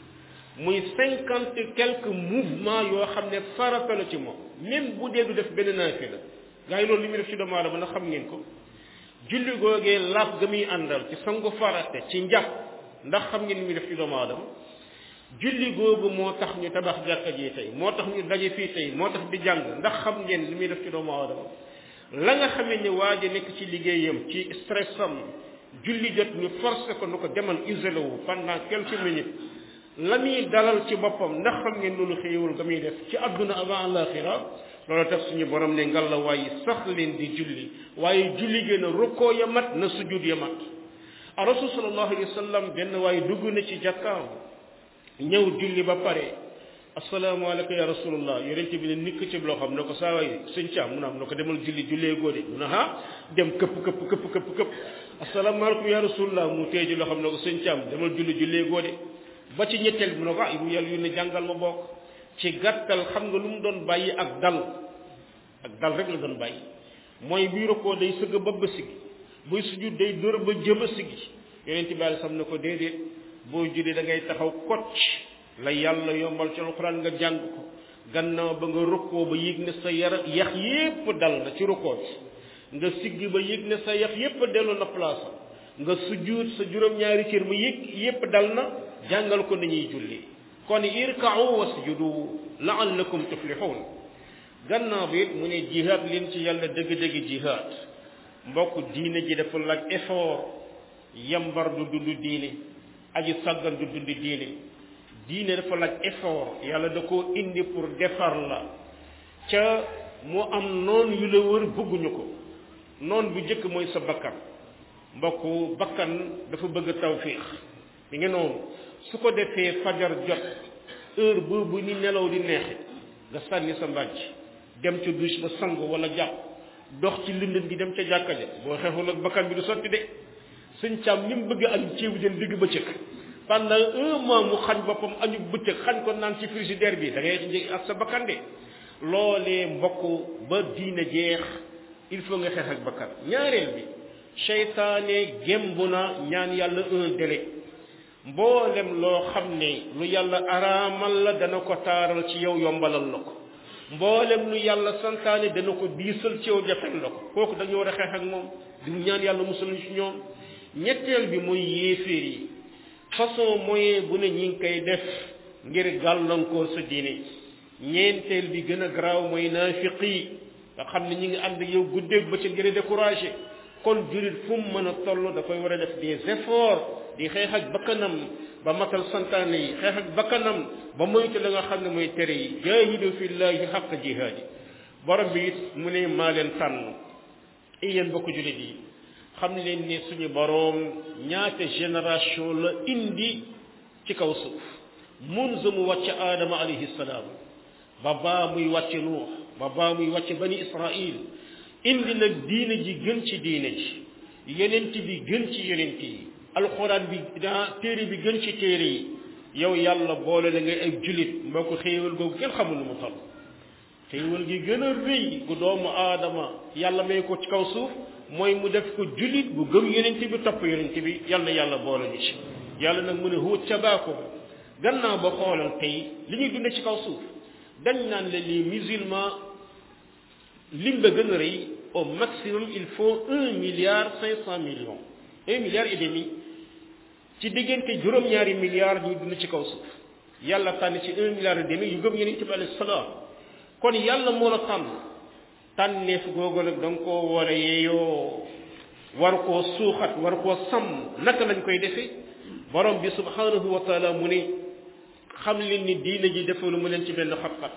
muy cinquante quelques mouvements yoo xam ne farata la ci moom même bu dee du def benn naafila gaa yi loolu li muy def ci doomu aadama na xam ngeen ko julli googee laaf ga muy àndal ci sangu farate ci njàpp ndax xam ngeen li muy def ci doomu aadama julli googu moo tax ñu tabax jàkka ji tey moo tax ñu daje fii tey moo tax di jàng ndax xam ngeen li muy def ci doomu aadama la nga xamee ni waa ji nekk ci liggéeyam ci stressam julli jot ñu forcé ko nu ko demal isolé wu pendant quelques minutes la muy dalal ci boppam ndax xam ngeen loolu xéewul ga muy def ci àdduna avant alaxira loolu tax suñu borom ne ngal la waaye sax leen di julli waaye julli gën a rukkoo ya mat na sujud ya mat a rasul sallallahu alayhi wa sallam benn waaye dugg na ci jàkkaam ñëw julli ba pare asalaamaaleykum ya rasulullah yonente bi ne nikk ci loo xam ne ko saa waay sëñ caam mu ne am na ko demal julli jullee góode mu ne ah dem këpp këpp këpp këpp këpp asalaamaaleykum ya rasulullah mu téye ji loo xam ne ko sëñ caam demal julli jullee góode ba ci ñetteel bi mu ne ko ah yu yàlla yu ne jàngal ma bokk ci gàttal xam nga lu mu doon bàyyi ak dal ak dal rek la doon bàyyi mooy buy rokkoo day sëgg ba ba sigi buy sujud day dóor ba jëm a sigi yonente bi sam ne ko déedéet boo julli da ngay taxaw kocc la yàlla yombal ci alxuraan nga jàng ko gannaaw ba nga rokkoo ba yëg ne sa yara yax yépp dal na ci rokkoo bi nga siggi ba yëg ne sa yax yépp dellu na place nga sujud sa juróom-ñaari cër mu yëg yépp dal na jàngal ko nañuy julli kon irka'u wasjudu la'allakum tuflihun gannaaw bi it mu ne jihaad leen ci yàlla dëgg-dëgg jihaad mbokk diine ji dafa laaj effort yambar du dund diine aji sàggan du dund diine diine dafa laaj effort yàlla da koo indi pour defar la ca moo am noon yu la wër bëgguñu ko noon bu njëkk mooy sa bakkan mbokk bakkan dafa bëgg tawfiix mi ngi noonu su ko defee fajar jot heure boobu ni nelaw di neexe nga sànni sa mbàjj dem ca douche ba sangu wala jàpp dox ci lëndëm gi dem ca jàkka ja boo xeexul ak bakkan bi du sotti de sëñ càmm ni mu bëgg añu ceebu jën digg bëccëg pendant un mois mu xañ boppam añu bëccëg xañ ko naan ci frigidaire bi da ngay ak sa bakkan de loolee mbokk ba diina jeex il faut nga xeex ak bakkan ñaareel bi seytaane gemb na ñaan yàlla un délai mboolem loo xam ne lu yàlla araamal la dana ko taaral ci yow yombalal la ko mboolem lu yàlla santaane dana ko diisal ci yow jafel la ko kooku dañu war a xeex ak moom di ñaan yàlla musal ci ñoom ñetteel bi mooy yéeféer yi façon moyen bu ne ñi ngi koy def ngir gàllankoor sa diine ñeenteel bi gën a garaaw mooy naafiq yi nga xam ne ñi ngi ànd yow guddeeg ba ca ngir découragé kon jurit fu mu mën a toll dafay war a def des efforts di xeex ak bakkanam ba matal santaane yi xeex ak bakkanam ba moytu la nga xam ne mooy tere yi jaahidu fillahi xaq jihaadi borom bi it mu ne maa leen tànn yéen bokk julit yi xam leen ne suñu boroom ñaata génération la indi ci kaw suuf munzu mu wàcc aadama alayhi salaam ba baa muy wàcc nuux ba baa muy wàcc bani israil indi nag diine ji gën ci diine ji yenent bi gën ci yenent yi alxuraan bi daa téere bi gën ci téere yi yow yàlla boole la ngay ay julit mboo ko xéewal googu kenn xamul nu mu toll xéewal gi gën a rëy gu doomu aadama yàlla may ko ci kaw suuf mooy mu def ko julit bu gëm yenent bi topp yenent bi yàlla na yàlla boole ñu ci yàlla nag mu ne huwa tabaako gannaaw ba xoolal tey li ñuy dunde ci kaw suuf dañ naan la les musulmans lim ba gën a rëy au maximum il faut un milliard cinq cent millions un milliard et demi ci diggante juróom-ñaari milliards ñuy dund ci kaw suuf yàlla tànn ci un milliard et demi yu gëm yenent bi alayhi salaam kon yàlla moo la tànn tànneef googu nag da nga koo war a yeeyoo war koo suuxat war koo sàmm naka lañ koy defee borom bi subhanahu wa taala mu ne xam leen ni diina ji defalu mu leen ci benn xat-xat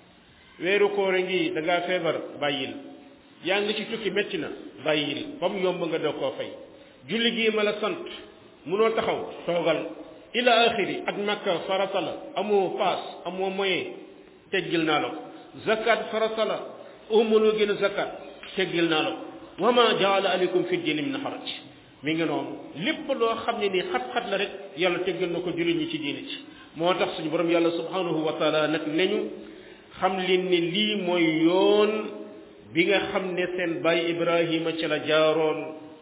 weeru koor ngi da ngaa feebar bàyyil yaa ngi ci tukki métti na bàyyil ba mu yomb nga doo koo fay julli gii ma la sant munoo taxaw toogal ila axiri ak makka farata la amoo paas amoo moyen teggil naa la ko zakat farata la umuloo gën a zakat teggil naa la ko wa ma jaala aleykum fi diini min xaraj mi ngi noonu lépp loo xam ne nii xat-xat la rek yàlla teggal na ko jullit ñi ci diini ci moo tax suñu borom yàlla subhanahu wa taala nag neñu xam leen ne lii mooy yoon bi nga xam ne seen baay ibrahima ci la jaaroon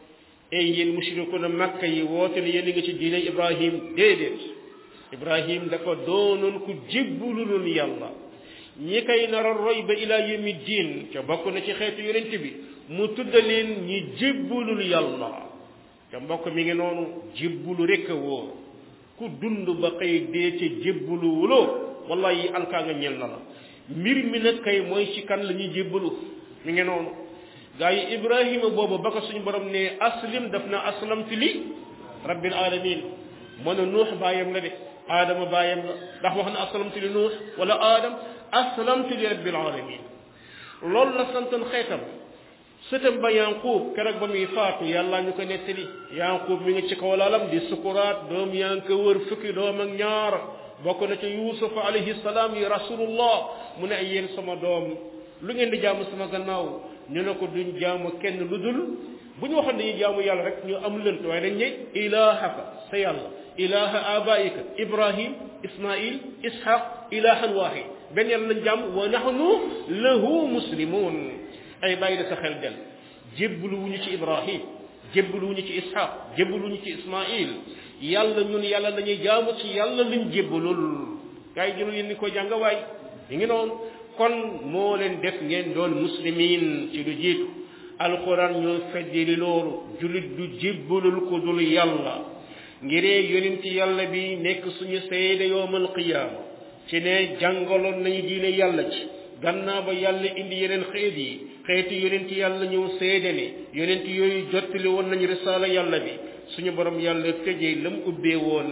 ay yéen mushrikuna makka yi woote ne yéen a ngi ci diine ibrahim déedéet ibrahim dafa doonoon ku jébbululul yàlla ñi koy nar a roy ba ila yawmi diin ca bokk na ci xeetu yonent bi mu tudda leen ñi jébbulul yàlla ca mbokk mi ngi noonu jébbulu rekk a wóor ku dund ba xëy dee ca jébbulu wuloo wallahi alkaa nga ñel na la mbir mi nag kay mooy ci kan la ñuy jébbalu mi ngi noonu gaa yi ibrahima boobu ba ko suñu borom ne aslim daf na aslamtu li rabbil alamin mën a nuux baayam la de aadama baayam la ndax wax na aslamtu li nuux wala aadam aslamtu li rabbil alamin loolu la santoon xeetam sëtam ba yanquub keroog ba muy faatu yàlla ñu ko nettali yanquub mi ngi ci kaw lalam di sukuraat doom yaa ngi ko wër fukki doom ak ñaar bokk na ca yusuf alayhi salaam yi rasulullah mu ne ay yéen sama doom lu ngeen di jaamu sama gannaaw ñu ne ko duñ jaamu kenn lu dul bu ñu waxoon dañuy jaamu yàlla rek ñu am lënt waaye dañ ne ilahaka sa yàlla ilaha abaika ibrahim ismail ishaq ilahan wahid benn yàlla lañ jaam wa nahnu lahu muslimun ay bàyyi da sa xel del jébbalu wuñu ci ibrahim jébbalu wuñu ci ishaq jébbalu wuñu ci ismail yàlla ñun yàlla lañuy jaamu ci yàlla liñ jébbalul gaa yi jëlul yéen ni ko jàng waay yi ngi noonu kon moo leen def ngeen doon muslimin ci lu jiitu alquran ñoo feddili loolu julit du jébbalul ko dul yàlla ngiree yonent yàlla bi nekk suñu seede yowmal qiyaama ci ne jàngaloon nañu diine yàlla ci gannaaw ba yàlla indi yeneen xeet yi xeeti yonent yàlla ñëw seede ne yonent yooyu jottali woon nañu risaala yàlla bi suñu borom yàlla tëjee lam ubbee woon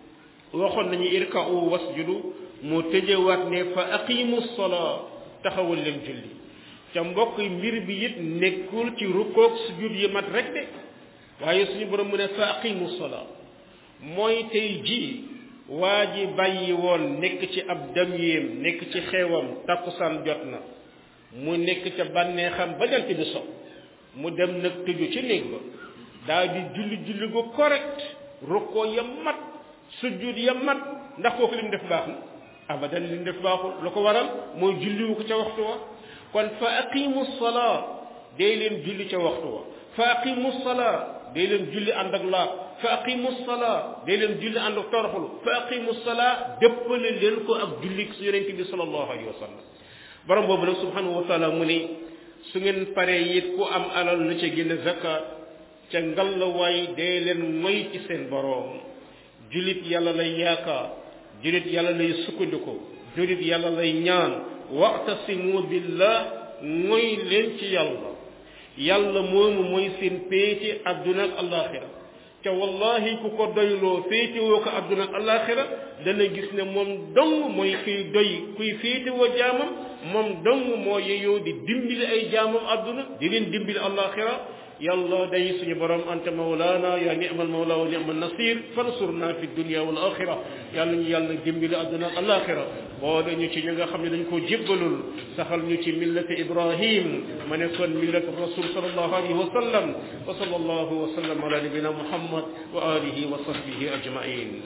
waxoon nañu irka'u wasjudu mu tëjewaat ne fa aqimu salaa taxawal leen julli ca mbokk mbir bi it nekkul ci rukkoog sujud yi mat rek de waaye suñu borom mu ne fa aqimu salaa mooy tey ji waa ji bàyyi woon nekk ci ab dam yéem nekk ci xeewam takkusaan jot na mu nekk ca bànneexam ba jant bi so mu dem nag tëju ci néeg ba daal di julli julli gu correct rukkoo ya mat sujud ya mat ndax kooku li mu def baax na abadan li mu def baaxul lu ko waral mooy julliwu ko ca waxtu wa kon fa aqimu salaa day leen julli ca waxtu wa fa aqimu salaa day leen julli ànd ak laab fa aqimu salaa day leen julli ànd ak toroxlu fa aqimu salaa dëppale leen ko ak julli su yonent bi sallallahu alayhi wa sallam borom boobu nag subhanahu wa taala mu ni su ngeen paree it ku am alal na ca génne zakat ca ngallawaay day leen moy ci seen boroom jullit yàlla lay yaakaar jullit yàlla lay sukkandiku jullit yàlla lay ñaan wa'tasimu billah mooy leen ci yàlla yàlla moomu mooy seen péete adduna ak alaxira ca wallahi ku ko doyloo féetewoo ko adduna ak alaxira dana gis ne moom dong mooy kuy doy kuy féetewoo jaamam moom dong moo yeyoo di dimbali ay jaamam adduna di leen dimbali alaxira yàlla day suñu borom anta mawlaana yaa ni'mal mawla wa ni'mal nasir fansurna fi dunya wal axira yàlla ñu yàlla dimbali adduna ak alaxira boole ñu ci ñi nga xam ne dañ koo jébbalul saxal ñu ci millati ibrahim ma nekkoon millati rasul sallallahu alayhi wa sallam wa sallallahu wa sallam ala nabina muhammad wa alihi wa sahbihi ajmain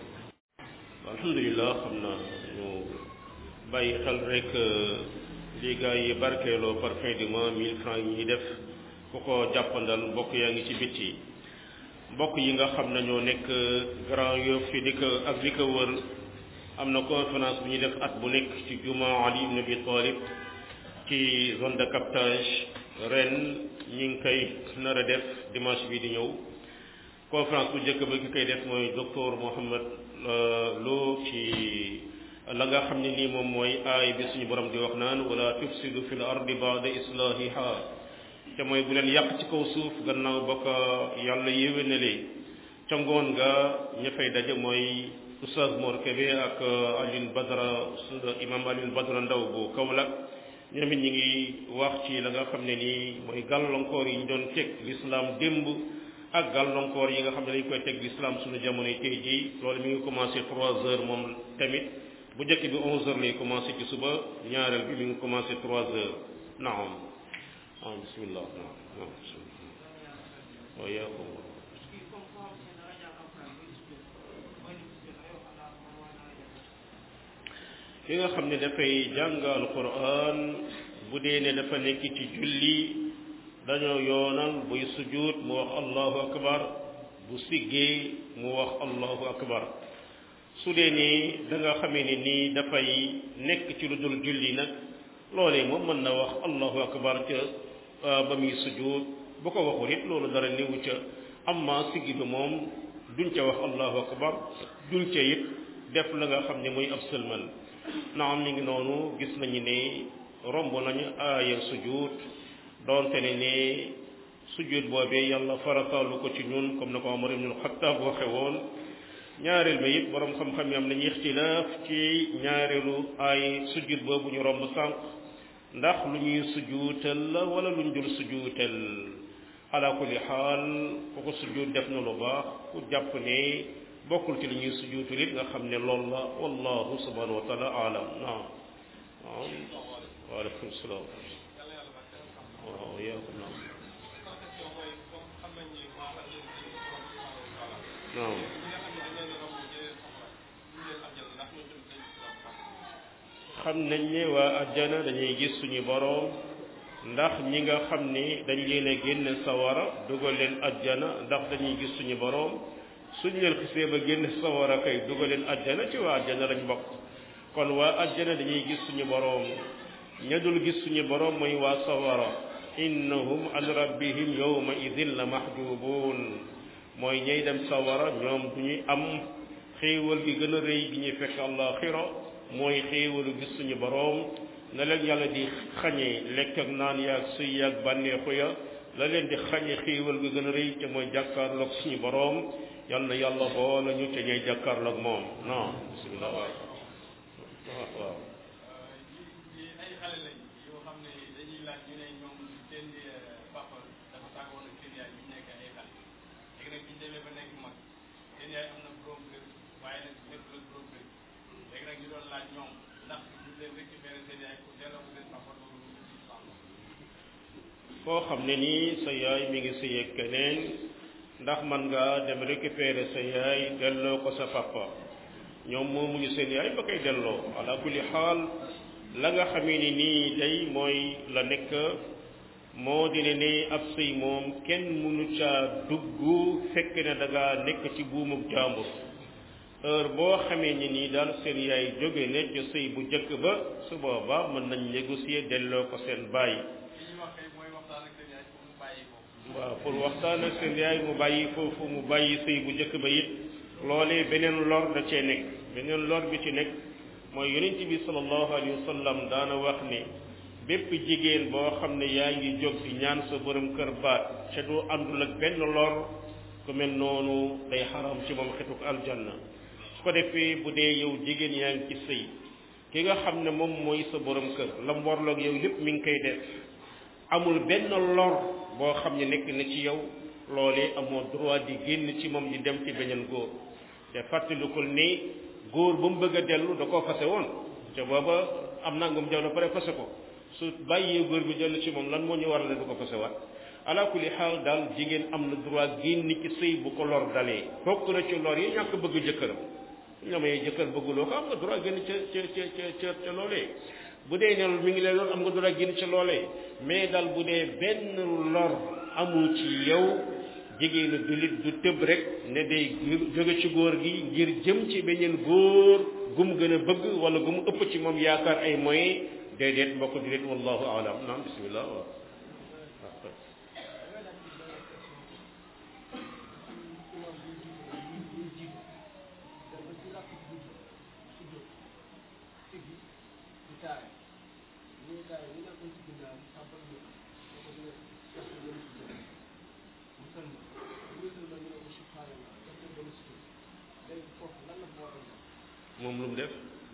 alhamdulillah xam naa ñu bàyyi xel rek li gaa yi barkeeloo par fin du mois mille francs yi ñuy def ku ko jàppandal mbokk yaa ngi ci bitti mbokk yi nga xam ne ñoo nekk Grand Yoff fi di ko ak li ko wër am na conférence bu ñuy def at bu nekk ci juma Ali ibn Abi Talib ci zone de captage ren ñi ngi koy nar a def dimanche bi di ñëw conférence bu njëkk ba ki koy def mooy docteur Mohamed Lo ci la nga xam ne nii moom mooy aay bi suñu borom di wax naan wala tufsidu fil ardi ba'da islahiha te mooy bu leen yàq ci kaw suuf gannaaw ba ko yàlla yéwénalee ca ngoon nga ña fay daje mooy oustaz Mor Kébé ak Alioune Badara imam Alioune Badara Ndaw bu Kaolack ñoom it ñi ngi wax ci la nga xam ne nii mooy gàllankoor yi ñu doon teg l'islam démb ak gàllankoor yi nga xam ne dañ koy teg l'islam suñu jamono yi tey jii loolu mi ngi commencé trois heures moom tamit bu njëkk bi onze heures lay commencé ci suba ñaareel bi mi ngi commencé trois heures naam ah bismillah naam naam bismillah wa yaakum ki nga xam ne dafay jàng alquran bu dee ne dafa nekk ci julli dañoo yoonal buy sujud mu wax allahu akbar bu siggee mu wax allahu akbar su dee ni da nga xamee ne nii dafay nekk ci lu dul julli nag loolee moom mën na wax allahu akbar ca ba muy sujud bu ko waxul it loolu dara néewu ca amma siggi bi moom duñ ca wax allahu akbar duñ ca it def la nga xam ne muy ab sëlmal naam ni ngi noonu gis nañu ne romb nañu aaya sujud doonte ne ne sujud boobee yàlla farataalu ko ci ñun comme na ko Omar ibnul Xattaab waxe woon ñaareel ba it borom xam-xam yi am nañu ixtilaaf ci ñaareelu ay sujud boobu ñu romb sànq ndax lu ñuy sujuutal la wala lu ñu dul sujuutal ala kulli xaal ku ko sujud def na lu baax ku jàpp ne bokkul ci li ñuy sujuutal it nga xam ne loolu la wallahu subhanahu wa taala alam naam waaw waaleykum salaam waaw yaakum naam naam xam nañ ne waa ajjana dañuy gis suñu boroom ndax ñi nga xam ni dañ leen a génn sawara dugal leen ajjana ndax dañuy gis suñu boroom suñ leen xisee ba génn sawara kay dugal leen ajjana ci waa ajjana lañ bokk kon waa ajjana dañuy gis suñu boroom ña dul gis suñu boroom mooy waa sawara innahum an rabbihim yawma idin la mahjubun mooy ñay dem sawara ñoom du ñuy am xéewal gi gën a rëy gi ñuy fekk àllaaxira mooy xéewalu gis suñu boroom na leen yàlla di xañe lekk ak naan yaag suy yaag bànneexu ya la leen di xañe xéewal gi gën a rëy te mooy jàkkaarloog suñu boroom yal na yàlla boole ñu ca ñay jàkkaarloog moom non bismillah waaw waaw waaw seen yaay am na borom kër waaye nag nekkul ak borom kër léegi nag ñu doon laaj ñoom ndax ñu leen récupéré seen yaay pour delloo ko seen papa loolu koo xam ne nii sa yaay mi ngi sëy ak keneen ndax man nga dem récupérer sa yaay delloo ko sa papa ñoom moomuñu seen yaay ba koy delloo ala kulli xaal la nga xamee ni nii day mooy la nekk moo di ne ne ab sëy moom kenn mënu caa dugg fekk ne da ngaa nekk ci buumub jàmbur heure boo xamee ni nii daal seen yaay jóge ne ca sëy bu njëkk ba su boobaa mën nañ négocier delloo ko seen baay li ñu wax kay mooy waxtaan ak seen yaay pour mu bàyyi ko waaw pour waxtaan ak seen yaay mu bàyyi foofu mu bàyyi sëy bu njëkk ba it loolee beneen lor da cee nekk beneen lor bi ci nekk mooy yonent bi sallallahu alayhi wa sallam daana wax ne bépp jigéen boo xam ne yaa ngi jóg di ñaan sa borom kër baat ca du àndul ak benn lor ku mel noonu day xaram ci moom xetuk aljanna su ko defee bu dee yow jigéen yaa ngi ci sëy ki nga xam ne moom mooy sa borom kër la mu warloog yow lépp mi ngi koy def amul benn lor boo xam ne nekk na ci yow loolee amoo droit di génn ci moom di dem ci beneen góor te fàttalikul ni góor ba mu bëgg a dellu da koo fase woon te booba am nangam jaw na pare fase ko su bàyyee góor bi dellu ci moom lan moo ñu war la du ko fase waat ala kulli xaal daal jigéen am na droit génn ci sëy bu ko lor dalee bokk na ci lor yi ñàkk bëgg jëkkëram nga may jëkkër bëgguloo ko am nga droit génn ca ca ca ca ca loolee bu dee ne mi ngi leen loolu am nga droit génn ca loolee mais daal bu dee benn lor amul ci yow jigéenu jullit du tëb rek ne day jóge ci góor gi ngir jëm ci beneen góor gu mu gën a bëgg wala gu mu ëpp ci moom yaakaar ay moyens déedéet mbokk jullit wallahu alam naam bismillah waaw moom lu mu def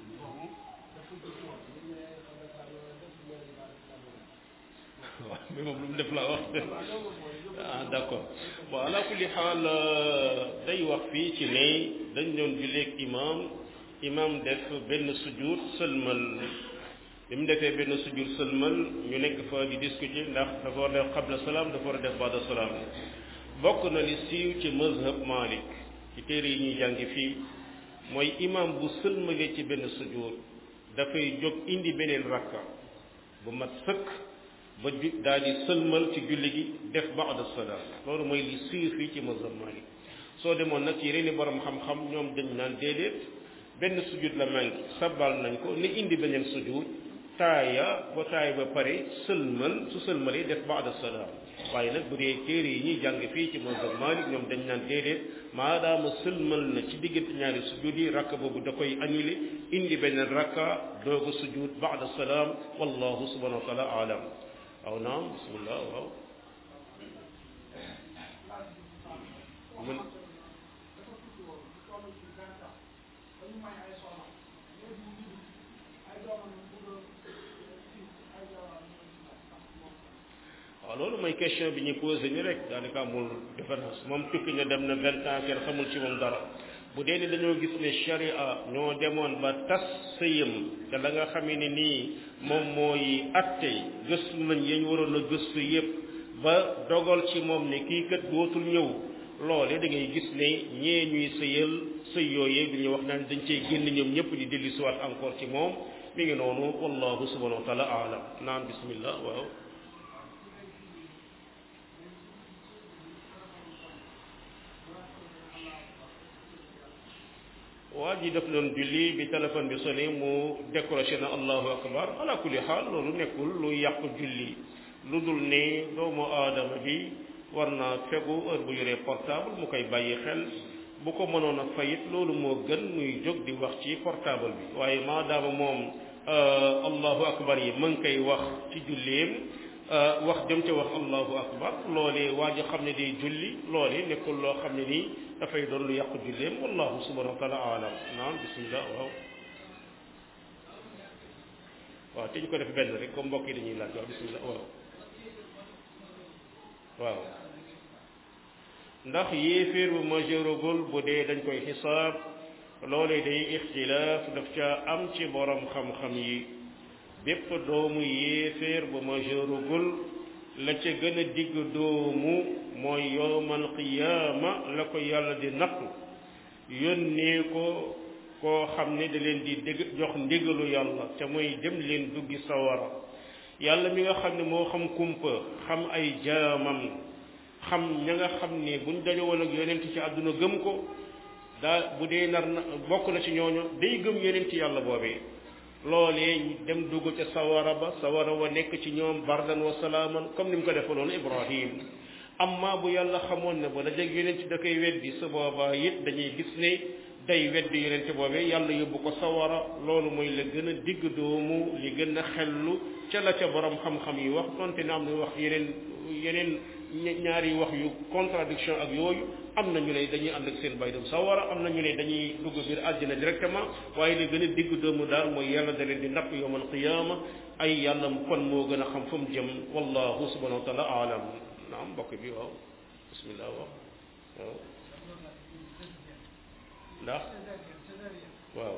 waaw mais moom lu mu def laa wax ah d'accord bon ala kulli xaal day wax fii ci ne dañ doon julleeg imam imam def benn sujud sëlmal bi mu defee benn sujud sëlmal ñu nekk fa di discuter ndax dafa war a def qabla salaam dafa war a def baada salaam bokk na li siiw ci mazhab Malik ci téere yi ñuy jàngi fii mooy imam bu sëlmalee ci benn sujud dafay jóg indi beneen rakka bu mat sëkk ba ju daal di sëlmal ci julli gi def baada salaam loolu mooy li siiw fii ci mazhab Malik soo demoon nag ci yeneen borom xam-xam ñoom dañ naan déedéet benn sujud la manqué sabal nañ ko ni indi beneen sujud taaya ba taaya ba pare sëlmal su sëlmalee def baada salaam waaye nag bu dee téere yi ñuy jàng fii ci mazhab Malik ñoom dañ naan déedéet maadaama sëlmal na ci diggante ñaari sujud yi rakka boobu da koy annulé indi beneen rakka dooga sujud baada salaam wallahu subhanahu wa taala alam aw naam bismillah waaw mun waaw loolu mooy question bi ñu posé ni rek daanaka amul différence moom tukki na dem na vingt ans kenn xamul ci moom dara bu dee ni dañoo gis ne sharia ñoo demoon ba tas sëyam te la nga xamee ne nii moom mooy atte gëstu nañ yañ waroon a gëstu yépp ba dogal ci moom ne kii kat dootul ñëw loole da ngay gis ne ñee ñuy sëyal sëy yooyee bi ñu wax naan dañ cey génn ñoom ñëpp di dellu siwaat encore ci moom mi ngi noonu wallahu subhanahu wa taala alam naan bismillah waaw waa ji def doon julli bi téléphone bi sonné mu décroché na allahu akbar ala kulli xaal loolu nekkul lu yàq julli lu dul ne doomu aadama bi war naa fegu heure bu yoree portable mu koy bàyyi xel bu ko mënoon a fayit loolu moo gën muy jóg di wax ci portable bi waaye maadaama moom allahu akbar yi ma ngi koy wax ci julleem wax jëm ca wax allahu akbar loolee waa ji xam ne day julli loolee nekkul loo xam ne nii dafay doon lu yàqu julleem wallahu subhanahu wa taala alam naam bismillah waaw waaw te ñu ko def benn rek comme mbokk yi dañuy laaj waaw bismillah waaw waaw ndax yéeféer bu majeuragul bu dee dañ koy xisaab loolee day ixtilaaf daf ca am ci borom xam-xam yi bépp doomu yéeféer bu majeuragul la ca gën a digg doomu mooy yowmal qiyaama la ko yàlla di nattu yónnee ko koo xam ne da leen di dégg jox ndigalu yàlla te mooy dem leen duggi sawara yàlla mi nga xam ne moo xam kumpa xam ay jaamam xam ña nga xam ne buñ dajowoon ak yonent ci àdduna gëm ko daa bu dee nar na bokk na ci ñooñu day gëm yonent yàlla boobee loolee dem dugg ca sawara ba sawara wa nekk ci ñoom bardan wa salaaman comme ni mu ko defaloon Ibrahim amma bu yàlla xamoon ne ba dajeeg yonent da koy weddi su boobaa it dañuy gis ne day weddi yonent boobee yàlla yóbbu ko sawara loolu mooy la gën a digg doomu li gën a xellu ca la ca borom xam-xam yi wax donte ne am na wax yeneen yeneen ñaari wax yu contradiction ak yooyu am na ñu ne dañuy ànd ak seen bay dem sawara am na ñu ne dañuy dugg biir àddina directement waaye li gën a digg doomu daal mooy yàlla da leen di napp yawmal qiyaama ay yàlla kon moo gën a xam fu mu jëm wallahu subhanahu wa taala aalam naam mbokk bi waaw bismillah waaw waaw ndax waaw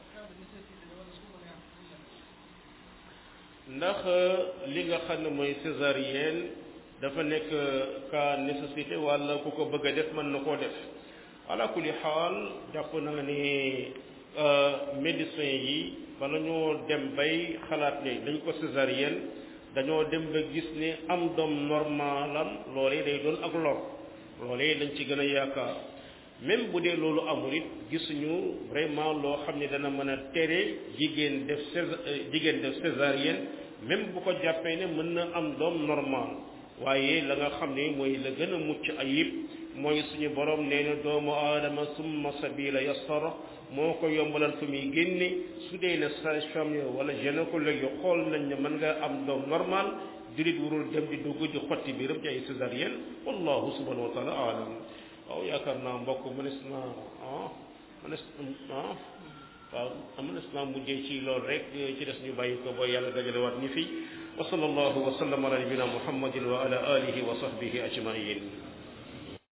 ndax li nga xam ne mooy césarienne dafa nekk cas nécessité wala ku ko bëgg a def mën na koo def ala kulli xaal jàpp naa ne médecin yi bala ñoo dem bay xalaat ne dañ ko césarienne dañoo dem ba gis ne am doom normalam loolee day doon ak lor loolee dañ ci gën a yaakaar même bu dee loolu amul it gisuñu vraiment loo xam ne dana mën a tere jigéen def césar jigéen def césarienne même bu ko jàppee ne mën na am doom normal waaye la nga xam ne mooy la gën a mucc ayib mooy suñu borom nee na doomu aadama summa sabila yassara moo ko yombalal fu muy génne su dee ne sage-femme wala gynécologue yi xool nañ ne mën nga am doom normal julit warul dem di dugg di xotti biiram ci ay césarienne wallahu subhanahu wa taala alam waaw yaakaar naa mbokk mënees naa ah mënees ah waaw mënees naa mujjee ci loolu rek ci des ñu bàyyi ko ba yàlla dajale waat ñi fi wa sallallahu wa sallam ala nabina muhammadin wa ala alihi wa sahbihi ajmain